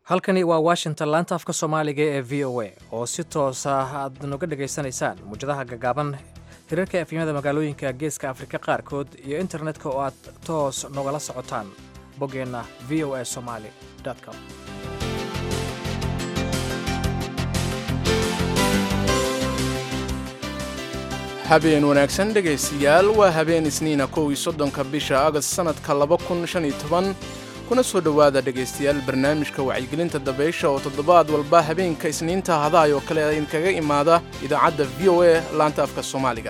halkani waa washington laanta afka soomaaliga ee v o a oo si toosa aad noga dhegaysanaysaan muwjadaha gagaaban hirarka efyimada magaalooyinka geeska afrika qaarkood iyo internetka oo aad toos nogala socotaan boggeenna v o a somaali com habeen wanaagsan dhegaystayaal waa habeen isniina kow iyo soddonka bisha agast sannadka laba kun shan iyo toban kuna soo dhowaada dhegaystayaal barnaamijka wacyigelinta dabaysha oo toddobaad walba habeenka isniinta hadahay oo kale idinkaga imaada idaacadda v o a laanta afka soomaaliga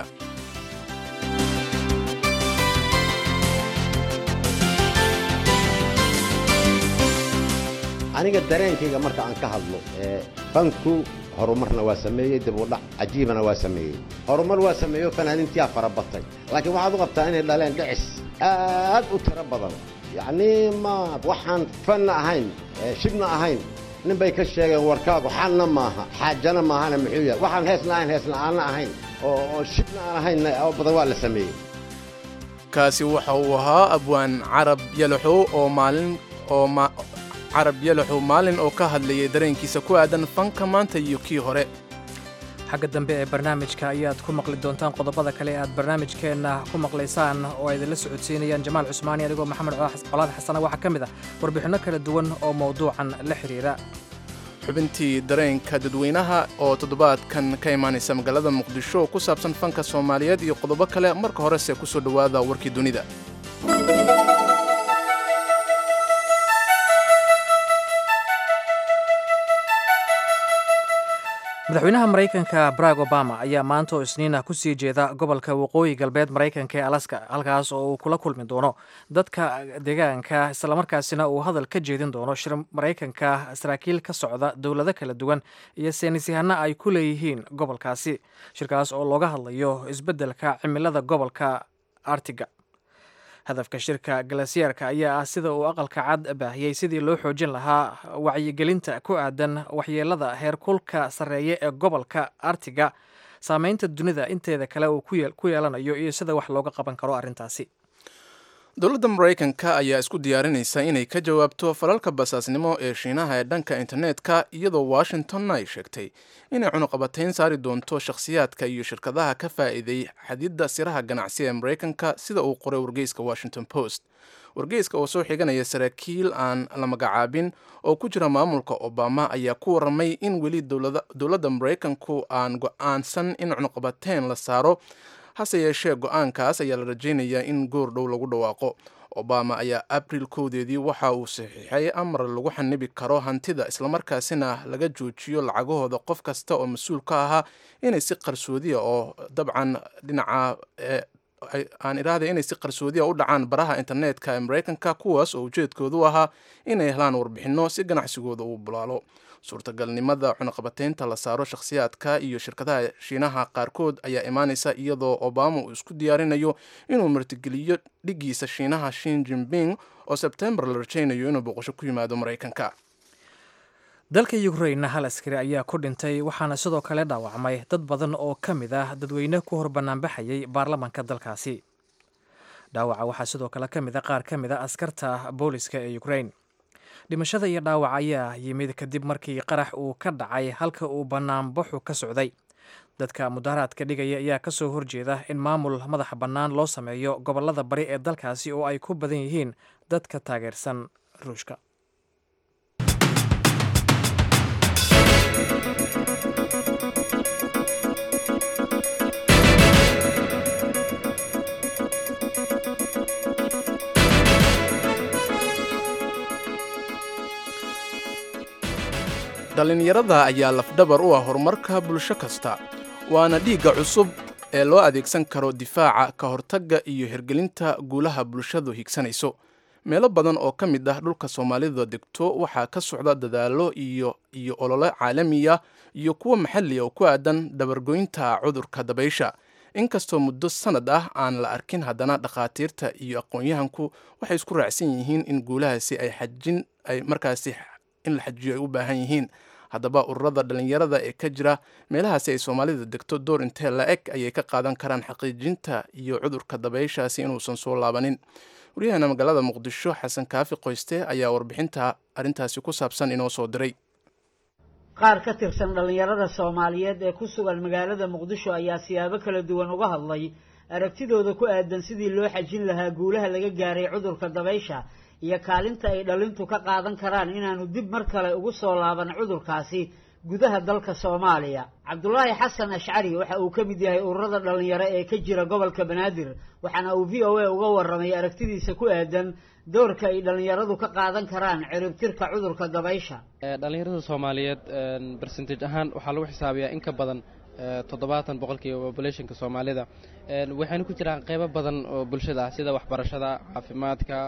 aniga dareenkayga marka aan ka hadlo fanku horumarna waa sameeyey dib u dhac cajiibana waa sameeyey horumar waa sameeyo fanaaniintiyaa fara batay laakiin waxaad u qabtaa inay dhaleen dhicis aad u tiro badan yacnii ma waxaan fanna ahayn shibna ahayn nin bay ka sheegeen warkaagu xalna maaha xaajana maahana muxuu yahay waxaan heesna ahayn heesla'aanna ahayn oo shibna aan ahayn oo badan waa la sameeyey kaasi waxa uu ahaa abwaan carab yalaxow oo maalin oo carab yalaxow maalin oo ka hadlayay dareenkiisa ku aadan fanka maanta iyo kii hore xagga dambe ee barnaamijka ayaad ku maqli doontaan qodobada kale ee aad barnaamijkeenna ku maqlaysaan oo ay idinla socodsiinayaan jamaal cusmaani adigoo maxamed colaad xasana waxaa ka mid ah warbixinno kala duwan oo mawduucan la xidhiira xubintii dareenka dadweynaha oo toddobaadkan ka imaanaysa magaalada muqdisho oo ku saabsan fanka soomaaliyeed iyo qodobo kale marka horese ku soo dhowaada warkii dunida madaxweynaha maraykanka barack obama ayaa maanta oo isniina ku sii jeeda gobolka waqooyi galbeed maraykanka ee alaska halkaas oo uu kula kulmi doono dadka deegaanka islamarkaasina uu hadal ka jeedin doono shir maraykanka saraakiil ka socda dowlado kala duwan iyo saynisyahano ay ku leeyihiin gobolkaasi shirkaas oo looga hadlayo isbeddelka cimilada gobolka artiga hadafka shirka galasyeerka ayaa ah sida uu aqalka cad baahiyey sidii loo xoojin lahaa wacyigelinta ku aadan waxyeelada heerkulka sarreeya ee gobolka artiga saameynta dunida inteeda kale uu ku yeelanayo iyo sida wax looga qaban karo arrintaasi dowladda maraykanka ayaa isku diyaarinaysa inay ka jawaabto falalka basaasnimo ee shiinaha ee dhanka internetka iyadoo washingtonna ay sheegtay inay cunuqabatayn saari doonto shakhsiyaadka iyo shirkadaha ka faa'iiday xadidda siraha ganacsi ee maraykanka sida uu qoray wargeyska washington post wargeyska oo soo xiganaya saraakiil aan la magacaabin oo ku jira maamulka obama ayaa ku warramay in weli dowladda maraykanku aan go-aansan in cunuqabateyn la saaro hase yeeshee go-aankaas ayaa la rajaynayaa in goor dhow lagu dhawaaqo obama ayaa abril kowdeedii waxa uu saxiixay amar lagu xanibi karo hantida islamarkaasina laga joojiyo lacagahooda qof kasta oo mas-uul ka ahaa inay si qarsoodiya oo dabcan dhinaca aan iraahday inay si qarsoodiya u dhacaan baraha internetka ee maraykanka kuwaas oo ujeedkoodu ahaa inay helaan warbixinno si ganacsigooda uu bulaalo suurtagalnimada cunaqabateynta la saaro shakhsiyaadka iyo shirkadaha shiinaha qaarkood ayaa imaanaysa iyadoo obama uu isku diyaarinayo inuu martigeliyo dhigiisa shiinaha shin jinping oo sebtembar la rajaynayo inuu boqosho ku yimaado maraykanka dalka ukrainna hal askari ayaa ku dhintay waxaana sidoo kale dhaawacmay dad badan oo ka mid ah dadweyne ku hor banaanbaxayay baarlamanka dalkaasi dhaawaca waxaa sidoo kale ka mid a qaar ka mid a askarta booliska ee ukrain dhimashada iyo dhaawac ayaa yimid kadib markii qarax uu ka dhacay halka uu banaanbaxu ka socday dadka mudaharaadka dhigaya ayaa ka soo horjeeda in maamul madaxa bannaan loo sameeyo gobollada bari ee dalkaasi oo ay ku badan yihiin dadka taageersan ruushka dhallinyarada ayaa lafdhabar u ah horumarka bulsho kasta waana dhiigga cusub ee loo adeegsan karo difaaca ka hortagga iyo hirgelinta guulaha bulshadu higsanayso meelo badan oo ka mid ah dhulka soomaalida degto waxaa ka socda dadaallo iyo iyo olole caalamiya iyo kuwo maxalli oo ku aadan dhabargoynta cudurka dabaysha inkastoo muddo sanad ah aan la arkin haddana dhakhaatiirta iyo aqoon-yahanku waxay isku raacsan yihiin in guulahaasi ay xajin ay markaasi in la xajiyo ay u baahan yihiin haddaba ururada dhallinyarada ee ka jira meelahaasi ay soomaalida degto door intee la eg ayay ka qaadan karaan xaqiijinta iyo cudurka dabayshaasi inuusan soo laabanin waryaheena magaalada muqdisho xasan kaafi qoyste ayaa warbixinta arrintaasi ku saabsan inoo soo diray qaar ka tirsan dhallinyarada soomaaliyeed ee ku sugan magaalada muqdisho ayaa siyaabo kala duwan uga hadlay aragtidooda ku aadan sidii loo xajin lahaa guulaha laga gaaray cudurka dabaysha iyo kaalinta ay dhalintu ka qaadan karaan inaanu dib mar kale ugu soo laaban cudurkaasi gudaha dalka soomaaliya cabdulaahi xasan ashcari waxa uu ka mid yahay ururada dhallinyaro ee ka jira gobolka banaadir waxaana uu v o a uga warramay aragtidiisa ku aadan doorka ay dhallinyaradu ka qaadan karaan ciribtirka cudurka dabaysha dhallinyarada soomaaliyeed bersentage ahaan waxaa lagu xisaabiyaa in ka badan toddobaatan boqolkiiba populationka soomaalida waxayna ku jiraan qeybo badan oo bulshada ah sida waxbarashada caafimaadka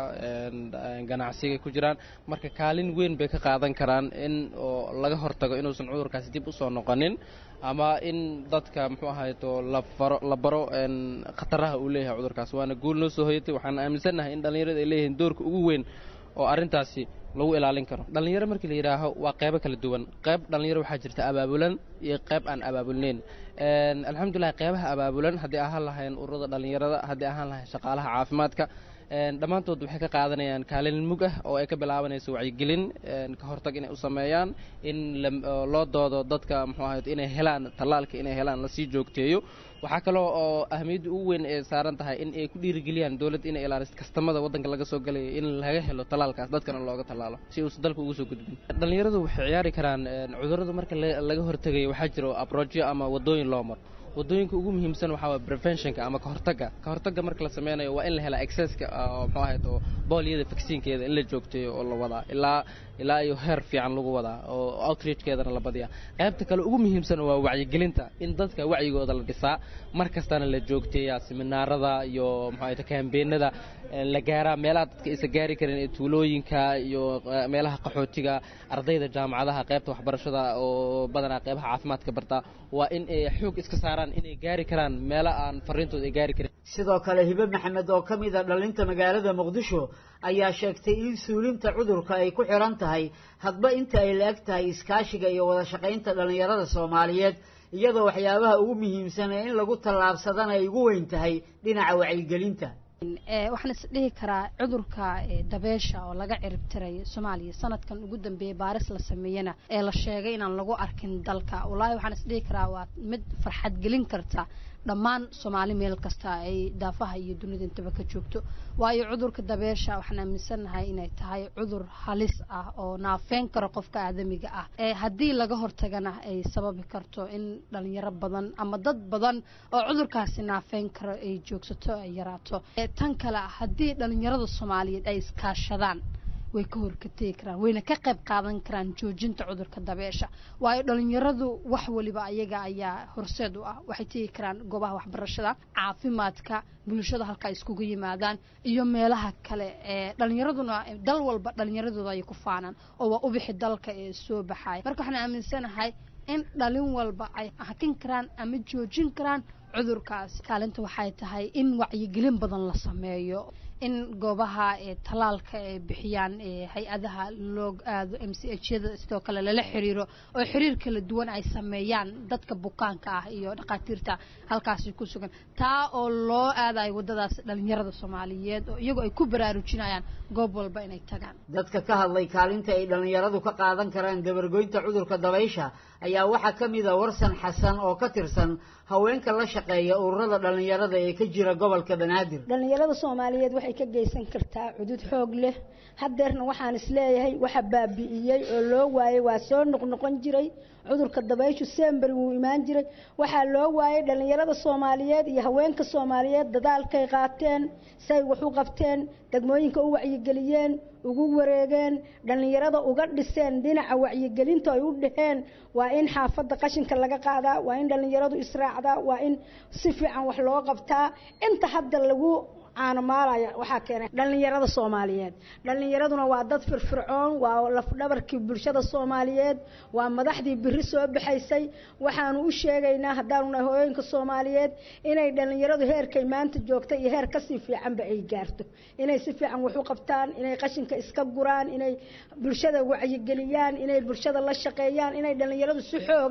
ganacsiga ku jiraan marka kaalin weyn bay ka qaadan karaan in oo laga hortago inuusan cudurkaasi dib usoo noqonin ama in dadka muxuu ahayto lafaro la baro khataraha uu leeyahay cudurkaas waana guul noo soo hoyatay waxaan aaminsannahay in dhallinyarada ay leeyihiin doorka ugu weyn oo arrintaasi lagu ilaalin karo dhallinyaro markii la yidhaaho waa qeybo kala duwan qeyb dhallinyaro waxaa jirta abaabulan iyo qeyb aan abaabulnayn alxamdulilah qeybaha abaabulan haddii ahaan lahayn ururada dhallinyarada haddii ahaan lahayn shaqaalaha caafimaadka dhammaantood waxay ka qaadanayaan kaalin mug ah oo ay ka bilaabanayso wacyigelin ka hortag inay u sameeyaan in loo doodo dadka muxuu ahayd inay helaan tallaalka inay helaan lasii joogteeyo waxaa kaloo oo ahmiyadda ugu weyn ee saaran tahay in ay ku dhiirigeliyaan dowladda inay ilaaliso kastamada waddanka laga soo galayo in laga helo tallaalkaas dadkana looga tallaalo si uusan dalka ugu soo gudbin dhallinyaradu waxay ciyaari karaan cudurrada marka laga hortegayo waxaa jiro abrojyo ama waddooyin loo maro waddooyinka ugu muhiimsan waxaa waa preventionka ama kahortagga kahortagga marka la sameynayo waa in la helaa exceska oo muxuu ahayd oo booliyada vaksiinkeeda in la joogteeyo oo la wadaa ilaa ilaa iyo heer fiican lagu wadaa oo outreachkeedana la badiyaa qaybta kale ugu muhiimsan waa wacyigelinta in dadka wacyigooda la dhisaa mar kastana la joogteeyaa seminaarada iyo muxuu ahayd kambeenada la gaaraa meelaha dadka isa gaari karin ee tuulooyinka iyo meelaha qaxootiga ardayda jaamacadaha qaybta waxbarashada oo badanaa qaybaha caafimaadka barta waa in ay xoog iska saaraan inay gaari karaan meelo aan fariintooda ay gaari karin sidoo kale hibe maxamed oo ka mid a dhalinta magaalada muqdisho ayaa sheegtay in suulinta cudurka ay ku xiran tahay hadba inta ay la-eg tahay iskaashiga iyo wada shaqaynta dhallinyarada soomaaliyeed iyadoo waxyaabaha ugu muhiimsan ee in lagu tallaabsadana ay ugu weyn tahay dhinaca wacyigelinta waxaan is dhihi karaa cudurka dabeesha oo laga ciribtiray soomaaliya sanadkan ugu dambeeyey baaris la sameeyena ee la sheegay inaan lagu arkin dalka wallaahi waxaan is dhihi karaa waa mid farxad gelin karta dhammaan soomaali meel kasta ay daafaha iyo dunida intaba ka joogto waayo cudurka dabeesha waxaan aaminsannahay inay tahay cudur halis ah oo naafeyn karo qofka aadamiga ah ee haddii laga hortagana ay sababi karto in dhalinyaro badan ama dad badan oo cudurkaasi naafeyn karo ay joogsato ay yaraato tan kale haddii dhalinyarada soomaaliyeed ay iskaashadaan way ka horkategi karaan wayna ka qayb qaadan karaan joojinta cudurka dabeesha waayo dhalinyaradu wax waliba ayaga ayaa horseed u ah waxay tegi karaan goobaha waxbarashada caafimaadka bulshada halka iskugu yimaadaan iyo meelaha kale ee dhalinyaraduna dal walba dhalinyaradooda ay ku faanaan oo waa ubixi dalka ee soo baxaya marka waxaan aaminsanahay in dhalin walba ay hakin karaan ama joojin karaan cudurkaas kaalinta waxay tahay in wacyigelin badan la sameeyo in goobaha talaalka ay bixiyaan hay-adaha loo aado m c h yada sidoo kale lala xiriiro oo xiriir kala duwan ay sameeyaan dadka bukaanka ah iyo dhakhaatiirta halkaasi ku sugan taa oo loo aadayo waddadaas dhalinyarada soomaaliyeed oo iyagoo ay ku baraarujinayaan goob walba inay tagaan dadka ka hadlay kaalinta ay dhalinyaradu ka qaadan karaan dabargoynta cudurka dabaysha ayaa waxaa ka mid a warsan xasan oo ka tirsan haweenka la shaqeeya ururada dhalinyarada ee ka jira gobolka banaadir dhalinyarada soomaaliyeed waxay ka geysan kartaa cudud xoog leh haddeerna waxaan isleeyahay waxa baabi'iyey oo loo waayey waa soo noqnoqon jiray cudurka dabayshu sember wuu imaan jiray waxaa loo waayey dhalinyarada soomaaliyeed iyo haweenka soomaaliyeed dadaalkay qaateen say wax u qabteen degmooyinka u wacyigeliyeen ugu wareegeen dhalinyarada uga dhiseen dhinaca wacyigelinta ay u dhaheen waa in xaafadda qashinka laga qaadaa waa in dhalinyaradu israacdaa waa in si fiican wax loo qabtaa inta hadda lagu caanamaalaya waxaa keenay dhalinyarada soomaaliyeed dhalinyaraduna waa dad firfircoon waa lafdhabarkii bulshada soomaaliyeed waa madaxdii biri soo baxaysay waxaanu u sheegaynaa haddaanu nahay hooyooyinka soomaaliyeed inay dhalinyaradu heerkay maanta joogta iyo heer kasii fiicanba ay gaarto inay si fiican wax u qabtaan inay qashinka iska guraan inay bulshada wacyigeliyaan inay bulshada la shaqeeyaan inay dhalinyaradu si xooga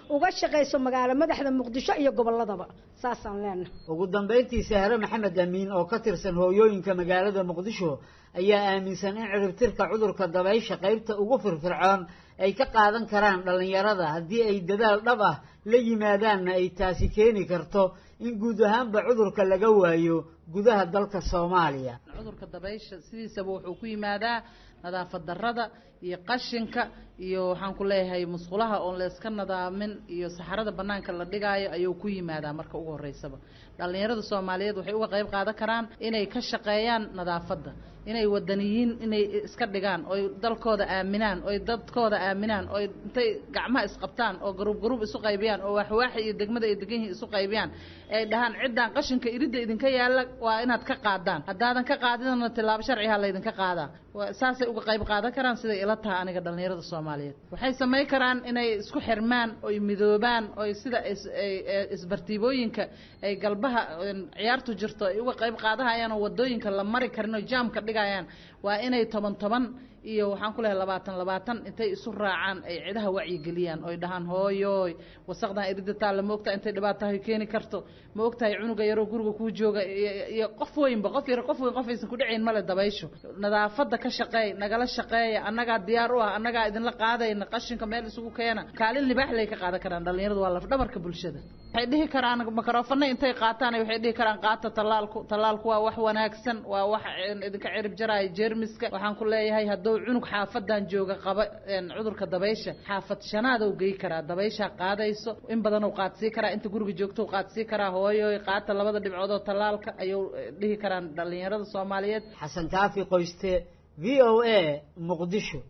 uga shaqayso magaalo madaxda muqdisho iyo gobolladaba saasaan leenahay ugu dambayntii sahre maxamed amiin oo ka tirsan hooyooyinka magaalada muqdisho ayaa aaminsan in ciribtirka cudurka dabaysha qaybta ugu firfircoon ay ka qaadan karaan dhallinyarada haddii ay dadaal dhab ah la yimaadaanna ay taasi keeni karto in guud ahaanba cudurka laga waayo gudaha dalka soomaaliya cudurka dabaysha sidiisaba wuxuu ku yimaadaa nadaafad darrada iyo qashinka iyo waxaan ku leeyahay musqulaha oon layska nadaamin iyo saxarada banaanka la dhigaayo ayuu ku yimaadaa marka ugu horeysaba dhallinyarada soomaaliyeed waxay uga qayb qaadan karaan inay ka shaqeeyaan nadaafadda inay wadaniyiin inay iska dhigaan oy dalkooda aaminaan oy dadkooda aaminaan oy intay gacmaha isqabtaan oo garuub garuub isu qaybiyaan oo waxwaaxi iyo degmada ay degan yihiin isu qaybiyaan ay dhahaan ciddaan qashinka iridda idinka yaalla waa inaad ka qaadaan haddaadan ka qaadinana tilaabo sharciha laydinka qaadaa saasay uga qayb qaadan karaan siday ila tahay aniga dhallinyarada soomaaliyeed waxay samayn karaan inay isku xirmaan oy midoobaan oy sida isbartiibooyinka ay galbaha ciyaartu jirto ay uga qayb qaadahayaan oo wadooyinka la mari karin oo jaamka dhigayaan waa inay toban toban iyo waxaan ku lehay labaatan labaatan intay isu raacaan ay cidaha wacyigeliyaan oy dhahaan hooyooy wasaqdan irida taalla ma ogtahay intay dhibaatahay keeni karto ma ogtahay cunuga yaroo guriga kuu jooga iyo qof weynba qof yar qof weyn qof aysan ku dhacayn male dabaysho nadaafadda ka shaqeey nagala shaqeeya annagaa diyaar u ah annagaa idinla qaadayna qashinka meel isugu keena kaalin libaax lay ka qaadan karaan dhallinyaradu waa lafdhabarka bulshada waxay dhihi karaan makaroofana intay qaataan waxay dhihi karaan qaata tallaalku tallaalku waa wax wanaagsan waa wax idinka cirib jaraya jeermiska waxaan ku leeyahay hadduu cunug xaafadan jooga qaba cudurka dabaysha xaafad shanaadou gey karaa dabayshaa qaadayso in badanuu qaadsii karaa inta guriga joogtou qaadsii karaa hooyoy qaata labada dhibcood oo tallaalka ayuu dhihi karaan dhallinyarada soomaaliyeed xasan kaafi qoyste v o a muqdisho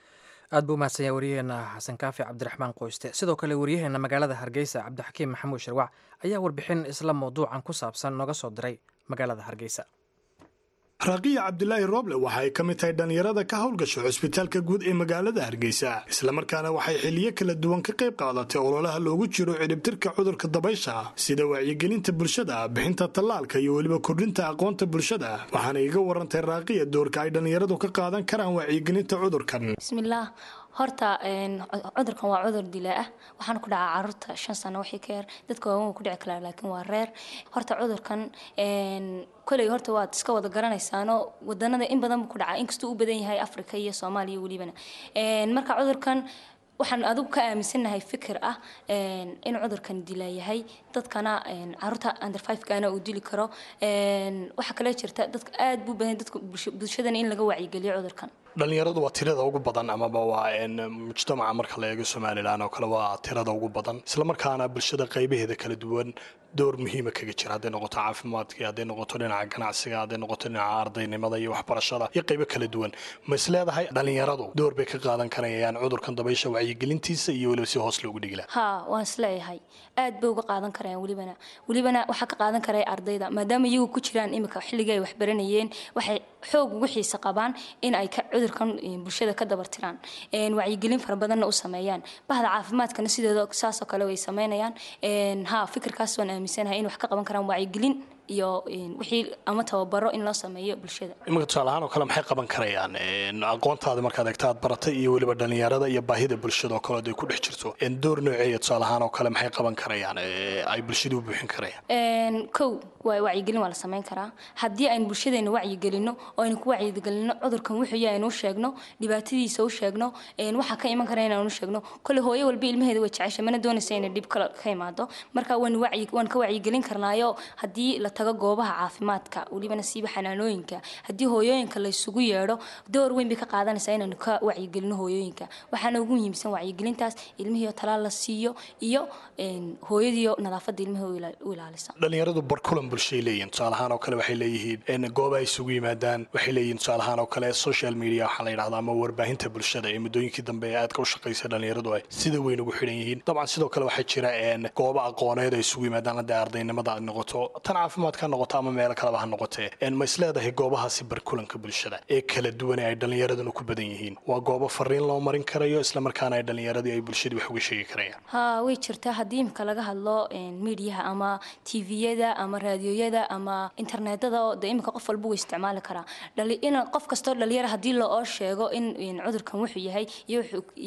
aad buu umahadsanya waryaheena xasan kaafi cabdiraxmaan qoyste sidoo kale waryaheena magaalada hargeysa cabdixakiim maxamuud sharwac ayaa warbixin isla mawduucan ku saabsan nooga soo diray magaalada hargeysa raaqiya cabdilaahi rooble waxa ay ka mid tahay dhallinyarada ka howlgasho cusbitaalka guud ee magaalada hargeysa islamarkaana waxay xiliyo kala duwan ka qayb qaadatay ololaha loogu jiro cidhibtirka cudurka dabaysha sida wacyigelinta bulshada bixinta tallaalka iyo weliba kordhinta aqoonta bulshada waxaana iga warantay raaqiya doorka ay dhallinyaradu ka qaadan karaan wacyigelinta cudurkan bismillaah horta cudurkan waa cudur dilaa ah waxaana ku dhacaa caruurta shan sano wixii ka yar dadka waaweyn ku dhici karaa laakiin waa reer horta cudurkan koley horta waad iska wada garanaysaano wadanada in badan buu ku dhacaa inkastuu u badan yahay africa iyo soomaaliya welibana marka cudurkan waxaan adigu ka aaminsanahay fikir ah in cudurkan dila yahay dadkana caruurta under fivekana uu dili karo waxaa kale jirta dadka aad buu badan dadka bulshadana in laga wacyigeliyo cudurkan dhallinyaradu waa tirada ugu badan amaba waa mujtamaca marka la eego somalilan oo kale waa tirada ugu badan islamarkaana bulshada qaybaheeda kala duwan door muhiima kaga jira hadday noqoto caafimaadka hadday noqoto dhinaca ganacsiga hadday noqoto dhinaca ardaynimada iyo waxbarashada iyo qaybo kala duwan ma is leedahay dhallinyaradu door bay ka qaadan karayaan cudurkan dabaysha wacyigelintiisa iyo weliba si hoos loogu dhigila ha waan isleeyahay aad bay uga qaadan karayaan welibana welibana waxaa ka qaadan karaya ardayda maadaama iyagu ku jiraan imika xilligii ay waxbaranayeen waxay xoog ugu xiisa qabaan in ay cudurkan bulshada ka dabartiraan wacyigelin fara badanna u sameeyaan bahda caafimaadkana sideeda saasoo kale way sameynayaan ha fikirkaas waan aaminsanahay in wax ka qaban karaan wacyigelin iyo wixii ama tababaro in loo sameeyo bulshada iminka tusaale ahaan oo kale maxay qaban karayaan aqoontaada markaad eegta aad baratay iyo weliba dhallinyarada iyo baahida bulshada oo kale ay ku dhex jirto door nooceeya tusaale ahaan oo kale maxay qaban karayaan ay bulshada u buuxin karayaan kow waa wacyigelin waa la sameyn karaa haddii aynu bulshadeena wacyigelino oo aynu ku wacyigelino cudurkan wuxuu yahay aynu u sheegno dhibaatadiisa u sheegno waxaa ka iman kara inaanu sheegno kole hooyo walba ilmaheeda way jecesha mana doonaysa inay dhib kale ka imaado marka waan wacyi waan ka wacyigelin karnaayo haddii la tago goobaha caafimaadka welibana siiba xanaanooyinka haddii hooyooyinka la isugu yeedho door weyn bay ka qaadanaysaa inaanu ka wacyigelino hooyooyinka waxaana ugu muhiimsan wacyigelintaas ilmihiio talaal la siiyo iyo hooyadiio nadaafadda ilmaha u ilaalisa dhallinyaradu barkulan bulshay leeyihin tusaale ahaan oo kale waxay leeyihiin gooba ay isugu yimaadaan waxay leeyihin tusaale ahaan oo kale social media waxaa la yidhahda ama warbaahinta bulshada ee muddooyinkii dambe ee aadka u shaqaysa dhallinyaradu ay sida weyn ugu xidhan yihiin dabcan sidoo kale waxaa jira goobo aqooneed ay isugu yimaadaan hadday ardaynimada noqoto tan caafimaad caafimaadka ha noqoto ama meelo kaleba ha noqotee ma isleedahay goobahaasi barkulanka bulshada ee kala duwan ee ay dhallinyaraduna ku badan yihiin waa goobo fariin loo marin karayo islamarkaana ay dhallinyaradii ay bulshadii wax uga sheegi karayaan ha way jirtaa haddii imika laga hadlo miidiyaha ama tviyada ama raadiyoyada ama internetada oo de imika qof walba wuu isticmaali karaa in qof kastoo dhalinyara haddii loo sheego in cudurkan wuxuu yahay iyo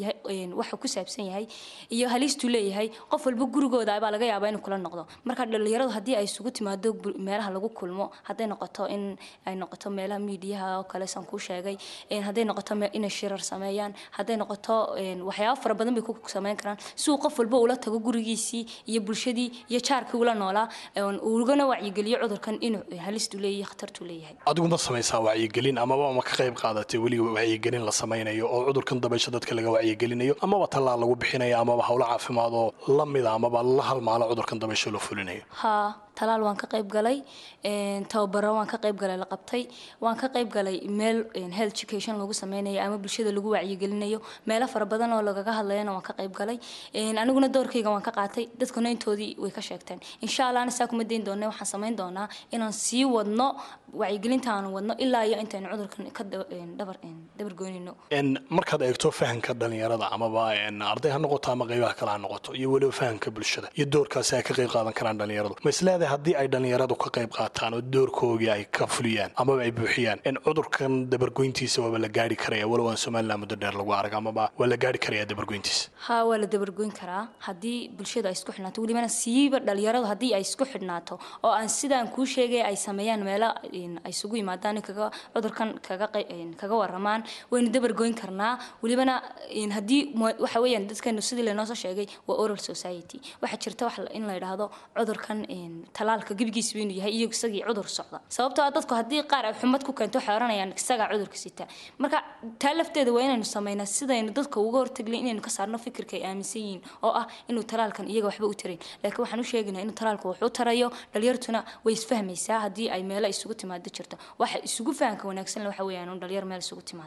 waxuu ku saabsan yahay iyo haliistuu leeyahay qof walba gurigooda baa laga yaabaa inuu kula noqdo marka dhalinyaradu haddii ay isugu timaado meelaha lagu kulmo hadday noqoto in ay noqoto meelaha miidiyaha oo kale saan kuu sheegay hadday noqoto inay shirar sameeyaan hadday noqoto waxyaabo fara badan bay ku sameyn karaan si uu qof walba ula tago gurigiisii iyo bulshadii iyo jaarkii ula noolaa ugana wacyigeliyo cudurkan inuu halistuu leeyahay khatartuu leeyahay adigu ma samaysaa wacyigelin amaba ma ka qayb qaadatay weliga wacyigelin la samaynayo oo cudurkan dabaysha dadka laga wacyigelinayo amaba tallaal lagu bixinayo amaba howlo caafimaad oo la mida amaba la halmaalo cudurkan dabaysha loo fulinayo ha talaal waan ka qayb galay tababaro waan ka qayb galay la qabtay waan ka qayb galay meel health education lagu sameynayo ama bulshada lagu wacyigelinayo meelo fara badan oo lagaga hadlayana waan ka qayb galay aniguna doorkayga waan ka qaatay dadkuna intoodii way ka sheegteen insha allahna saa kuma dayn doona waxaan samayn doonaa inaan sii wadno wacyigelinta aan wadno ilaa iyo intaynu cudurkan ka dabar dabar goynino markaad eegto fahanka dhalinyarada amaba arday ha noqoto ama qaybaha kale ha noqoto iyo weliba fahanka bulshada iyo doorkaasi ay ka qayb qaadan karaan dhalinyaradu ma isleedahay haddii ay dhalinyaradu ka qayb qaataan oo doorkoogii ay ka fuliyaan amaba ay buuxiyaan in cudurkan dabargoyntiisa waaba la gaari karaya walow aan somaliland muddo dheer lagu arag amaba waa la gaari karaya dabargoyntiisa ha waa la dabargoyn karaa haddii bulshadu ay isku xidhnaato welibana siiba dhalinyaradu haddii ay isku xidhnaato oo aan sidaan kuu sheegay ay sameeyaan meelo ay isugu yimaadaan kaga cudurkan kaga kaga waramaan waynu dabargoyn karnaa welibana haddii waxa weeyaan dadkeenu sidii laynoo soo sheegay waa oral society waxaa jirta wax in la yidhaahdo cudurkan talaalka gebigiisa inuu yahay iyo isagii cudur socda sababtoo ah dadku haddii qaar ay xumad ku keento waxay oranayaan isagaa cudurka sita marka taa lafteeda waa inaynu sameynaa sidaynu dadka uga hortaglin inaynu ka saarno fikirka ay aaminsan yihiin oo ah inuu talaalkan iyaga waxba u tarayn laakiin waxaan u sheegaynaa inuu talaalku wax u tarayo dhalinyartuna way isfahmaysaa haddii ay meelo isugu timaado jirto waxa isugu fahanka wanaagsan waxa weeyaan un dhalinyar meel isugu timaado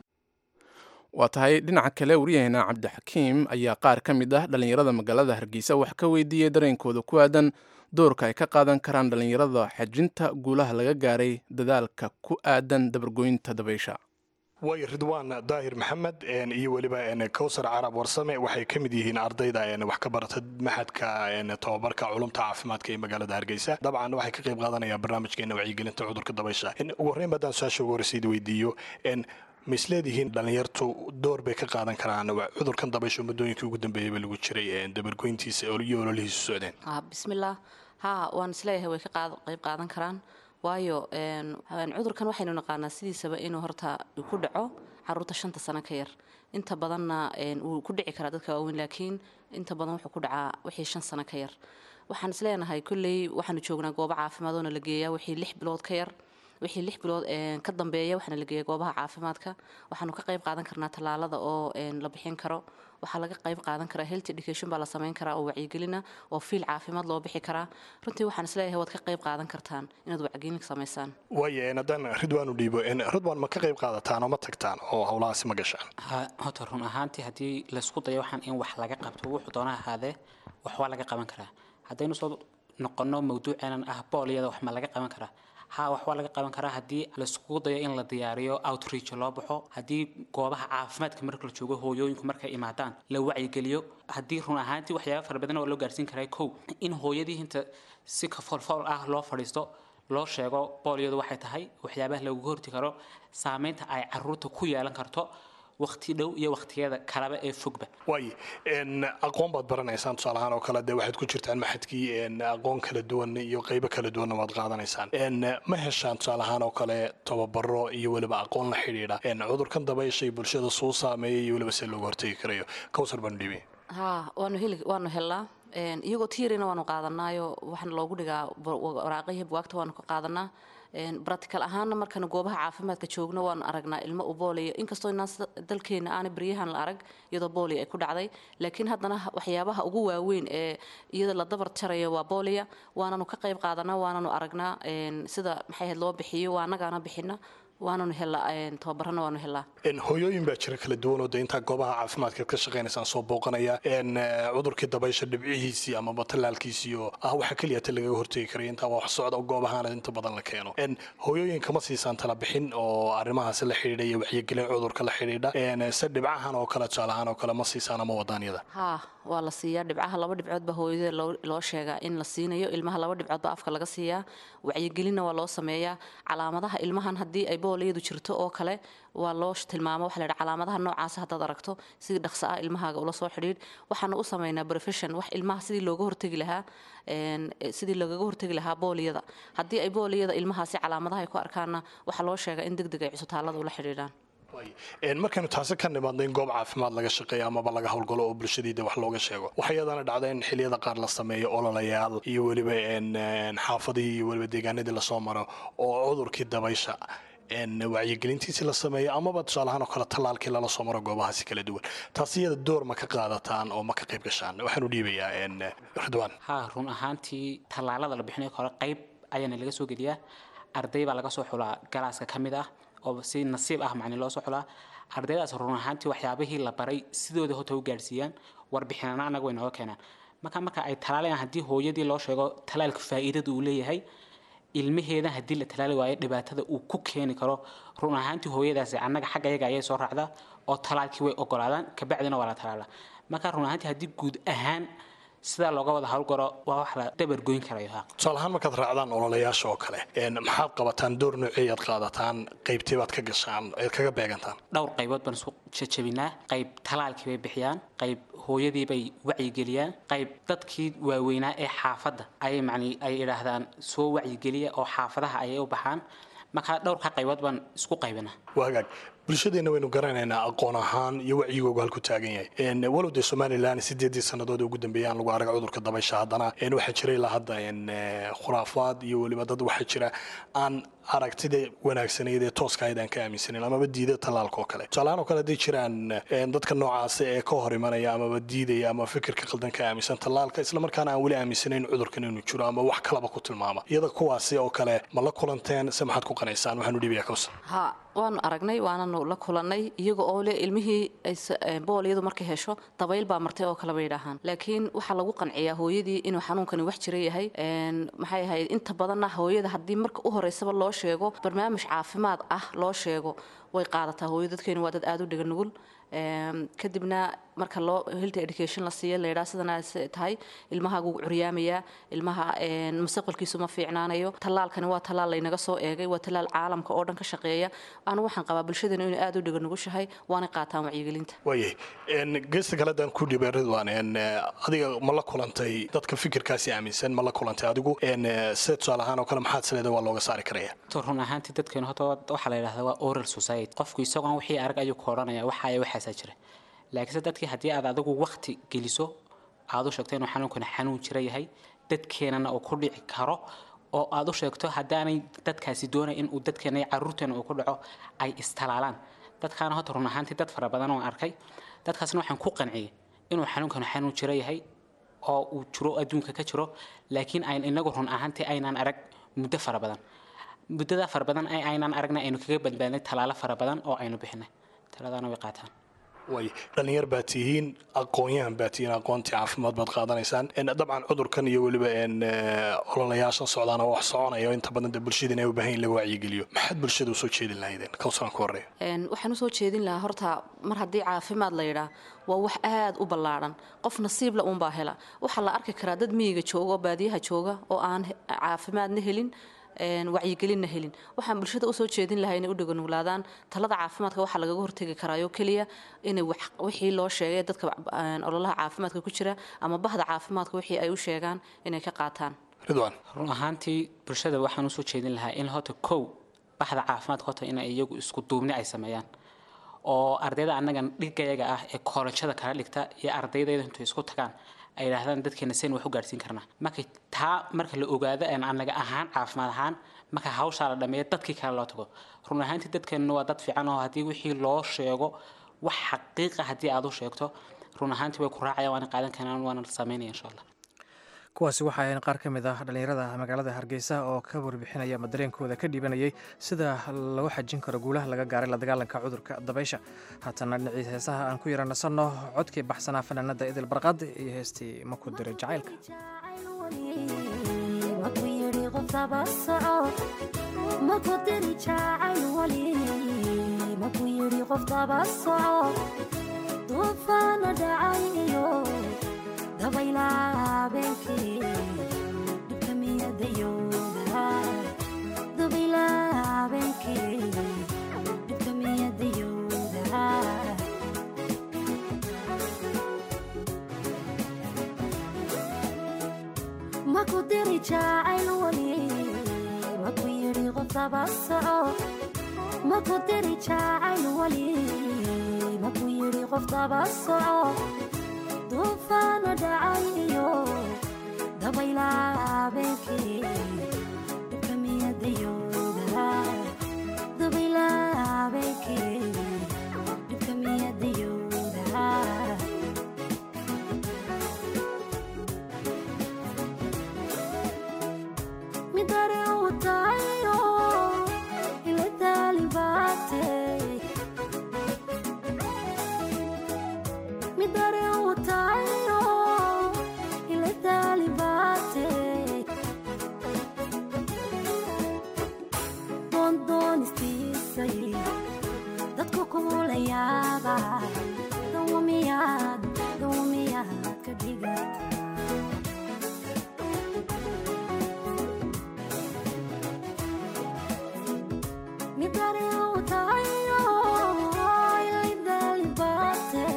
waa tahay dhinaca kale waryaheena cabdixakiim ayaa qaar ka mid ah dhallinyarada magaalada hargeysa wax ka weydiiyey dareenkooda ku aadan doorka ay ka qaadan karaan dhallinyarada xajinta guulaha laga gaaray dadaalka ku aadan dabargoynta dabaysha way ridwaan daahir maxamed iyo weliba kowsar carab warsame waxay ka mid yihiin ardayda wax ka barata maxadka tababarka culumta caafimaadka ee magaalada hargeysa dabcan waxay ka qayb qaadanayaan barnaamijkeena wacyigelinta cudurka dabaysha ugu horreyn baadaan su-aasha ugu horreysayd weydiiyo ma isleedihiin dhallinyartu door bay ka qaadan karaan cudurkan dabaysha muddooyinkii ugu dambeeyayba lagu jiray dabargoyntiisa iyo ololihiisu socdeen bismillaah haa waan isleeyahay way ka qayb qaadan karaan waayo cudurkan waxaynu naqaanaa sidiisaba inuu horta ku dhaco caruurta shanta sano ka yar inta badanna wuu ku dhici karaa dadka waaweyn laakiin inta badan wuxuu ku dhacaa wixii shan sano ka yar waxaan isleenahay kolley waxaanu joognaa goobo caafimaad oona la geeyaa wixii lix bilood ka yar wixii lix bilood ka dambeeya waxaana la geeya goobaha caafimaadka waxaanu ka qayb qaadan karnaa tallaalada oo la bixin karo waxaa laga qayb qaadan karaa health education baa la samayn karaa oo wacyigelina oo fiil caafimaad loo bixi karaa runtii waxaan isleeyahay waad ka qayb qaadan kartaan inaad wacyigelin samaysaan waaye haddaan ridwaan u dhiibo ridwaan ma ka qayb qaadataan oo ma tagtaan oo howlahaasi ma gashaan horta run ahaantii haddii laysku dayo waxaan in wax laga qabto wuxuu doona ahaadee wax waa laga qaban karaa haddaynu soo noqono mawduuceenan ah booliyada wax ma laga qaban karaa haa wax waa laga qaban karaa haddii laiskugu dayo in la diyaariyo outreach loo baxo haddii goobaha caafimaadka marka la joogo hooyooyinku markay imaadaan la wacyigeliyo haddii run ahaantii waxyaaba fara badan oo loo gaarsiin karaa kow in hooyadii inta si kafoolfool ah loo fadhiisto loo sheego booliyadu waxay tahay waxyaabaha lagu horti karo saameynta ay caruurta ku yeelan karto waqti dhow iyo waqtiyada kaleba ee fogba waay aqoon baad baranaysaan tusaalahaan oo kale dee waxaad ku jirtaan maxadkii aqoon kala duwan iyo qeybo kala duwanna waad qaadanaysaan ma heshaan tusaalahaan oo kale tababaro iyo weliba aqoon la xidhiidha cudurkan dabayshay bulshada suu saameeyay iyo weliba se looga hortegi karayo kowsar baan dhibi haa waanu heli waanu helnaa iyagoo tiirina waanu qaadanaayo waxaana loogu dhigaa waraaqihii buwaagta waanu ka qaadanaa bratical ahaana markaanu goobaha caafimaadka joogno waanu aragnaa ilmo u booliyo inkastoo inaan dalkeena aanay baryahan la arag iyadoo booliya ay ku dhacday laakiin haddana waxyaabaha ugu waaweyn ee iyada la dabar jarayo waa booliya waananu ka qayb qaadanaa waananu aragnaa sida maxay ahayd loo bixiyo waa annagaana bixina waananu helaa tababarana waanu helaa hooyooyin baa jira kala duwan oo de intaa goobaha caafimaadka ka shaqaynaysaan soo booqanaya cudurkii dabaysha dhibcihiisii amaba tallaalkiisii oo ah waxa keliya ta lagaga hortegi karaya intaa wax socda goobahaana inta badan la keeno hooyooyinka ma siisaan tala bixin oo arrimahaasi la xidhiidha iyo wacyigelin cudurka la xidhiidha se dhibcahan oo kale tusaalahaan oo kale ma siisaan ama wadaanyada haa waa la siiyaa dhibcaha laba dhibcood baa hooyada loo sheegaa in la siinayo ilmaha laba dhibcood baa afka laga siiyaa wacyigelinna waa loo sameeyaa calaamadaha ilmahan haddii ay booliyadu jirto oo kale waa loo tilmaamo waxa la yidhaha calaamadaha noocaasa haddaad aragto sidii dhaqso ah ilmahaaga ula soo xidhiidh waxaana u sameynaa profession wax ilmaha sidii looga hortegi lahaa sidii loogaga hortegi lahaa booliyada haddii ay booliyada ilmahaasi calaamadaha ay ku arkaanna waxaa loo sheegaa in deg deg ay cusbitaallada ula xidhiidhaan markaynu taasi ka nimaadno in goob caafimaad laga shaqeeyo amaba laga howlgalo oo bulshadiida wax looga sheego waxaa iyadana dhacda in xiliyada qaar la sameeyo ololayaal iyo weliba xaafadihii iyo weliba deegaanadii lasoo maro oo cudurkii dabaysha wacyigelintiisi la sameeyo amaba tusaalahaan oo kale tallaalkii lala soo maro goobahaasi kala duwan taasi iyada door ma ka qaadataan oo ma ka qayb gashaan waxaanu dhiibayaa ridwaan haa run ahaantii tallaalada la bixinayo hore qayb ayaana laga soo geliyaa arday baa laga soo xulaa galaaska ka mid ah oo si nasiib ah macni loo soo xulaa ardaydaas run ahaantii waxyaabihii la baray sidooda hota u gaadhsiiyaan warbixinana annaga way nooga keenaan marka marka ay talaalayaan haddii hooyadii loo sheego talaalka faa'iidada uu leeyahay ilmaheeda haddii la talaali waayo dhibaatada uu ku keeni karo run ahaantii hooyadaasi annaga xagga yaga ayay soo raacdaa oo talaalkii way ogolaadaan kabacdina waa la talaalaa marka run ahaantii haddii guud ahaan sidaa looga wada howlgaro waa wax la dabargoyn karayo ha tusaale ahaan markaad raacdaan ololayaasha oo kale maxaad qabataan door noocey aad qaadataan qaybtee baad ka gashaan eed kaga beegantaan dhowr qaybood baan isku jajabinaa qayb talaalkii bay bixiyaan qayb hooyadii bay wacyigeliyaan qayb dadkii waaweynaa ee xaafadda ayay macni ay idhaahdaan soo wacyigeliya oo xaafadaha ayay u baxaan marka dhowrka qaybood baan isku qaybinaa waa hagaag bulshadeenna waynu garanaynaa aqoon ahaan iyo wacyigoogu halku taagan yahay walow dee somalilan sideedii sannadood ugu dambeeyay aan lagu arag cudurka dabaysha haddana waxaa jira ilaa hadda khuraafaad iyo weliba dad waxaa jira aan aragtida wanaagsanayd ee tooska ahayd aan ka aaminsanin amaba diida tallaalka oo kale tusaalahaan oo kale hadday jiraan dadka noocaasi ee ka hor imanaya amaba diidaya ama fikirka qaldan ka aaminsan tallaalka islamarkaana aan weli aaminsanayn cudurkan inuu jiro ama wax kalaba ku tilmaama iyada kuwaasi oo kale ma la kulanteen se maxaad ku qanaysaan waxaanu dhiibayaa kawsa ha waanu aragnay waananu la kulannay iyaga oo le ilmihii booliyadu markay hesho dabayl baa martay oo kale bay idhaahaan laakiin waxaa lagu qanciyaa hooyadii inuu xanuunkani wax jira yahay maxay ahayd inta badanna hooyada haddii marka u horeysaba loo sheego barnaamij caafimaad ah loo sheego way qaadataa hooyo dadkeenu waa dad aada u dhiga nugul kadibna marka loo health education la siiyo la yidhaha sidana tahay ilmahaagu curyaamayaa ilmaha mustaqbalkiisu ma fiicnaanayo tallaalkani waa tallaal laynaga soo eegay waa tallaal caalamka oo dhan ka shaqeeya anu waxaan qabaa bulshadeenu inay aada u dhiga nugushahay waanay qaataan wacyigelinta waayay geesta kale haddaan ku dhibay ridwan adiga ma la kulantay dadka fikirkaasi aaminsan ma la kulantay adigu se tusaale ahaan oo kale maxaad sileeda waa looga saari karaya to run ahaantii dadkeenu horta waxaa la yidhahdaa waa oral society qofku isagoon wixii arag ayuu ka odhanaya waxa ay waxaasaa jira laakiinse dadkii haddii aad adigu wakti geliso aad u sheegto inuu xanuunkani xanuun jira yahay dadkeenana uu ku dhici karo oo aad u sheegto haddaanay dadkaasi doonay in uu dadkeena iyo caruurteena uu ku dhaco ay istalaalaan dadkaana horta run ahaantii dad fara badan oo arkay dadkaasna waxaan ku qanciyey inuu xanuunkani xanuun jira yahay oo uu jiro adduunka ka jiro laakiin ayn inagu run ahaantii aynaan arag muddo fara badan muddada fara badan ee aynaan aragna aynu kaga badbaadnay talaalo fara badan oo aynu bixinay taladaana way qaataan way dhalinyar baad tihiin aqoon-yahan baad tihiin aqoontii caafimaad baad qaadanaysaan dabcan cudurkan iyo weliba ololayaashan socdaana wax soconaya inta badan dee bulshadiina ay u baahan in laga wacyigeliyo maxaad bulshada usoo jeedin lahaydeen kawsaran ku horeeya waxaan usoo jeedin lahaa horta mar haddii caafimaad la yidhaa waa wax aada u ballaadhan qof nasiibla uunbaa hela waxaa la arki karaa dad miyiga jooga oo baadiyaha jooga oo aan caafimaadna helin wacyigelinna helin waxaan bulshada usoo jeedin lahaa inay u dhaganuglaadaan talada caafimaadka waxaa lagaga hortegi karaayo keliya inay wixii loo sheegay dadka ololaha caafimaadka ku jira ama bahda caafimaadka wixii ay u sheegaan inay ka qaataan ridwan run ahaantii bulshada waxaan usoo jeedin lahaa in horta kow baxda caafimaadka horta inay iyagu isku duubni ay sameeyaan oo ardayda annaga dhigayaga ah ee koolajada kala dhigta iyo ardaydayda intu isku tagaan ay yidhaahdaan dadkeena sen wax u gaadhsiin karnaa marka taa marka la ogaado aan annaga ahaan caafimaad ahaan marka hawshaa la dhameeyo dadkii kale loo tago run ahaantii dadkeenna waa dad fiican oo haddii wixii loo sheego wax xaqiiqa haddii aad u sheegto run ahaantii way ku raacayaan waana qaadan karaan waana samaynaya insha allah kuwaasi waxa ahayn qaar ka mid ah dhallinyarada magaalada hargeysa oo ka warbixinaya ama dareenkooda ka dhiibanayay sida lagu xajin karo guulaha laga gaaray la dagaalanka cudurka dabaysha haatana dhinacii heesaha aan ku yara nasanno codkii baxsanaa fanaanada idil barqad iyo heestii maku diray jacaylka duufaana dhacay iyo dabaylaa habeenkii dhibka miyadayooda dabaylaa habeenkii dhibka miyadayooda maku diri jacayl wali maku yidhi qof daba soco maku diri jacayl wali maku yidhi qof daba soco duufaana dhacay iyo dabaylaa habeenkii dhibka miyadayooda dabaylaa habeenkii dhibka miyadayooda midare uu tahayo ila taalibaatee midare uu tahayo ila taalibaate doondoonistisay dadku kumula yaaba dawamiyaad dawamiyaad ka dhigata midare uu tahayo ila taalibaate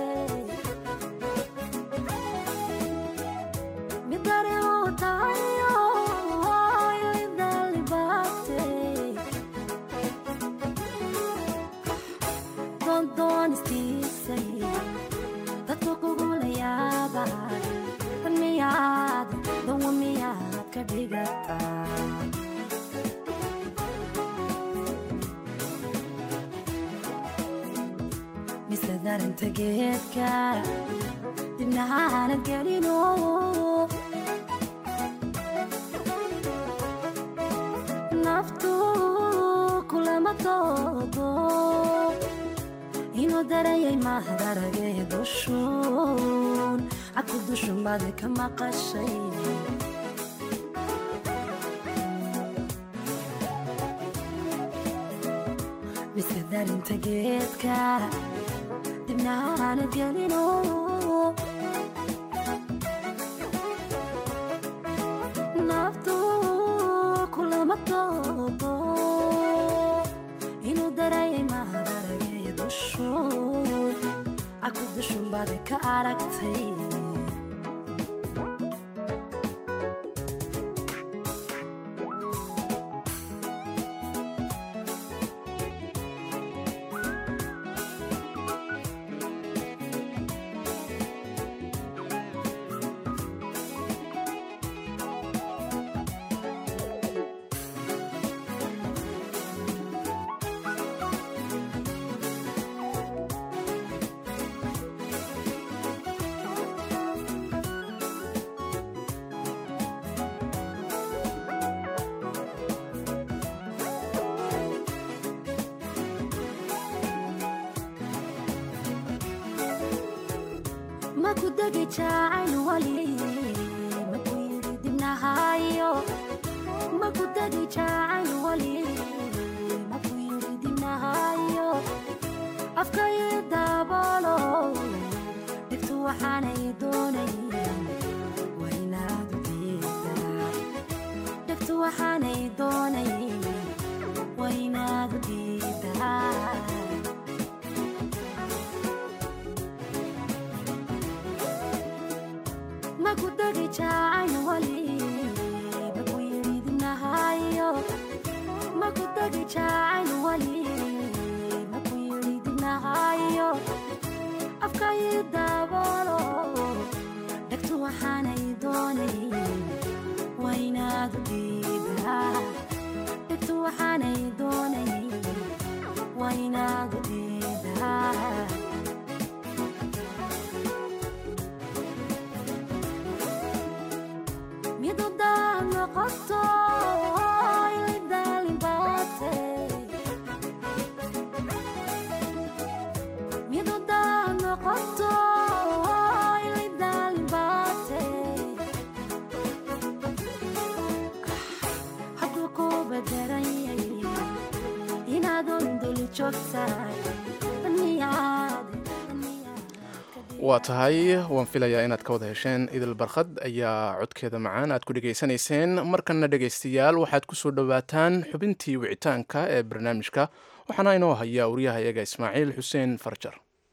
midare uu tahayo ilidalibate doondoonistisay dadku kugula yaaba dan miyaad dawa miyaad ka dhigataa mise darinta geedka dibnahaanad gelino naftu kulama doodo inuu darayay mahdaragee dushuun caku dushun baad ka maqashay mise darinta geedka dibnahaanad gelino naftu kulama doodo inuu darayay mahadaragee dushuun caku dushun baad ka aragtay maku degi jacayl wali maku yidhi dibnahayo maku degi jacayl wali maku yidhi dibnahayo afkayi daabolo dhigtu waxaanay doonay waa inaad u diidaa dhigtu waxaanay doonay waa inaad u diidaa maku degi jacayl wali maku yidhi dibnahayo maku degi jacayl wali maku yidhi dibnahayo afkayi daabolo dhegtu waxaanay doonay waa inaad u diidaa dhegtu waxaanay doonay waa inaad u diidaa waa tahay waan filayaa inaad ka wada hesheen idil barkhad ayaa codkeeda macaan aad ku dhegaysanayseen markanna dhegaystayaal waxaad ku soo dhowaataan xubintii wicitaanka ee barnaamijka waxaana inoo hayaa wariyaha iyaga ismaaciil xuseen farjar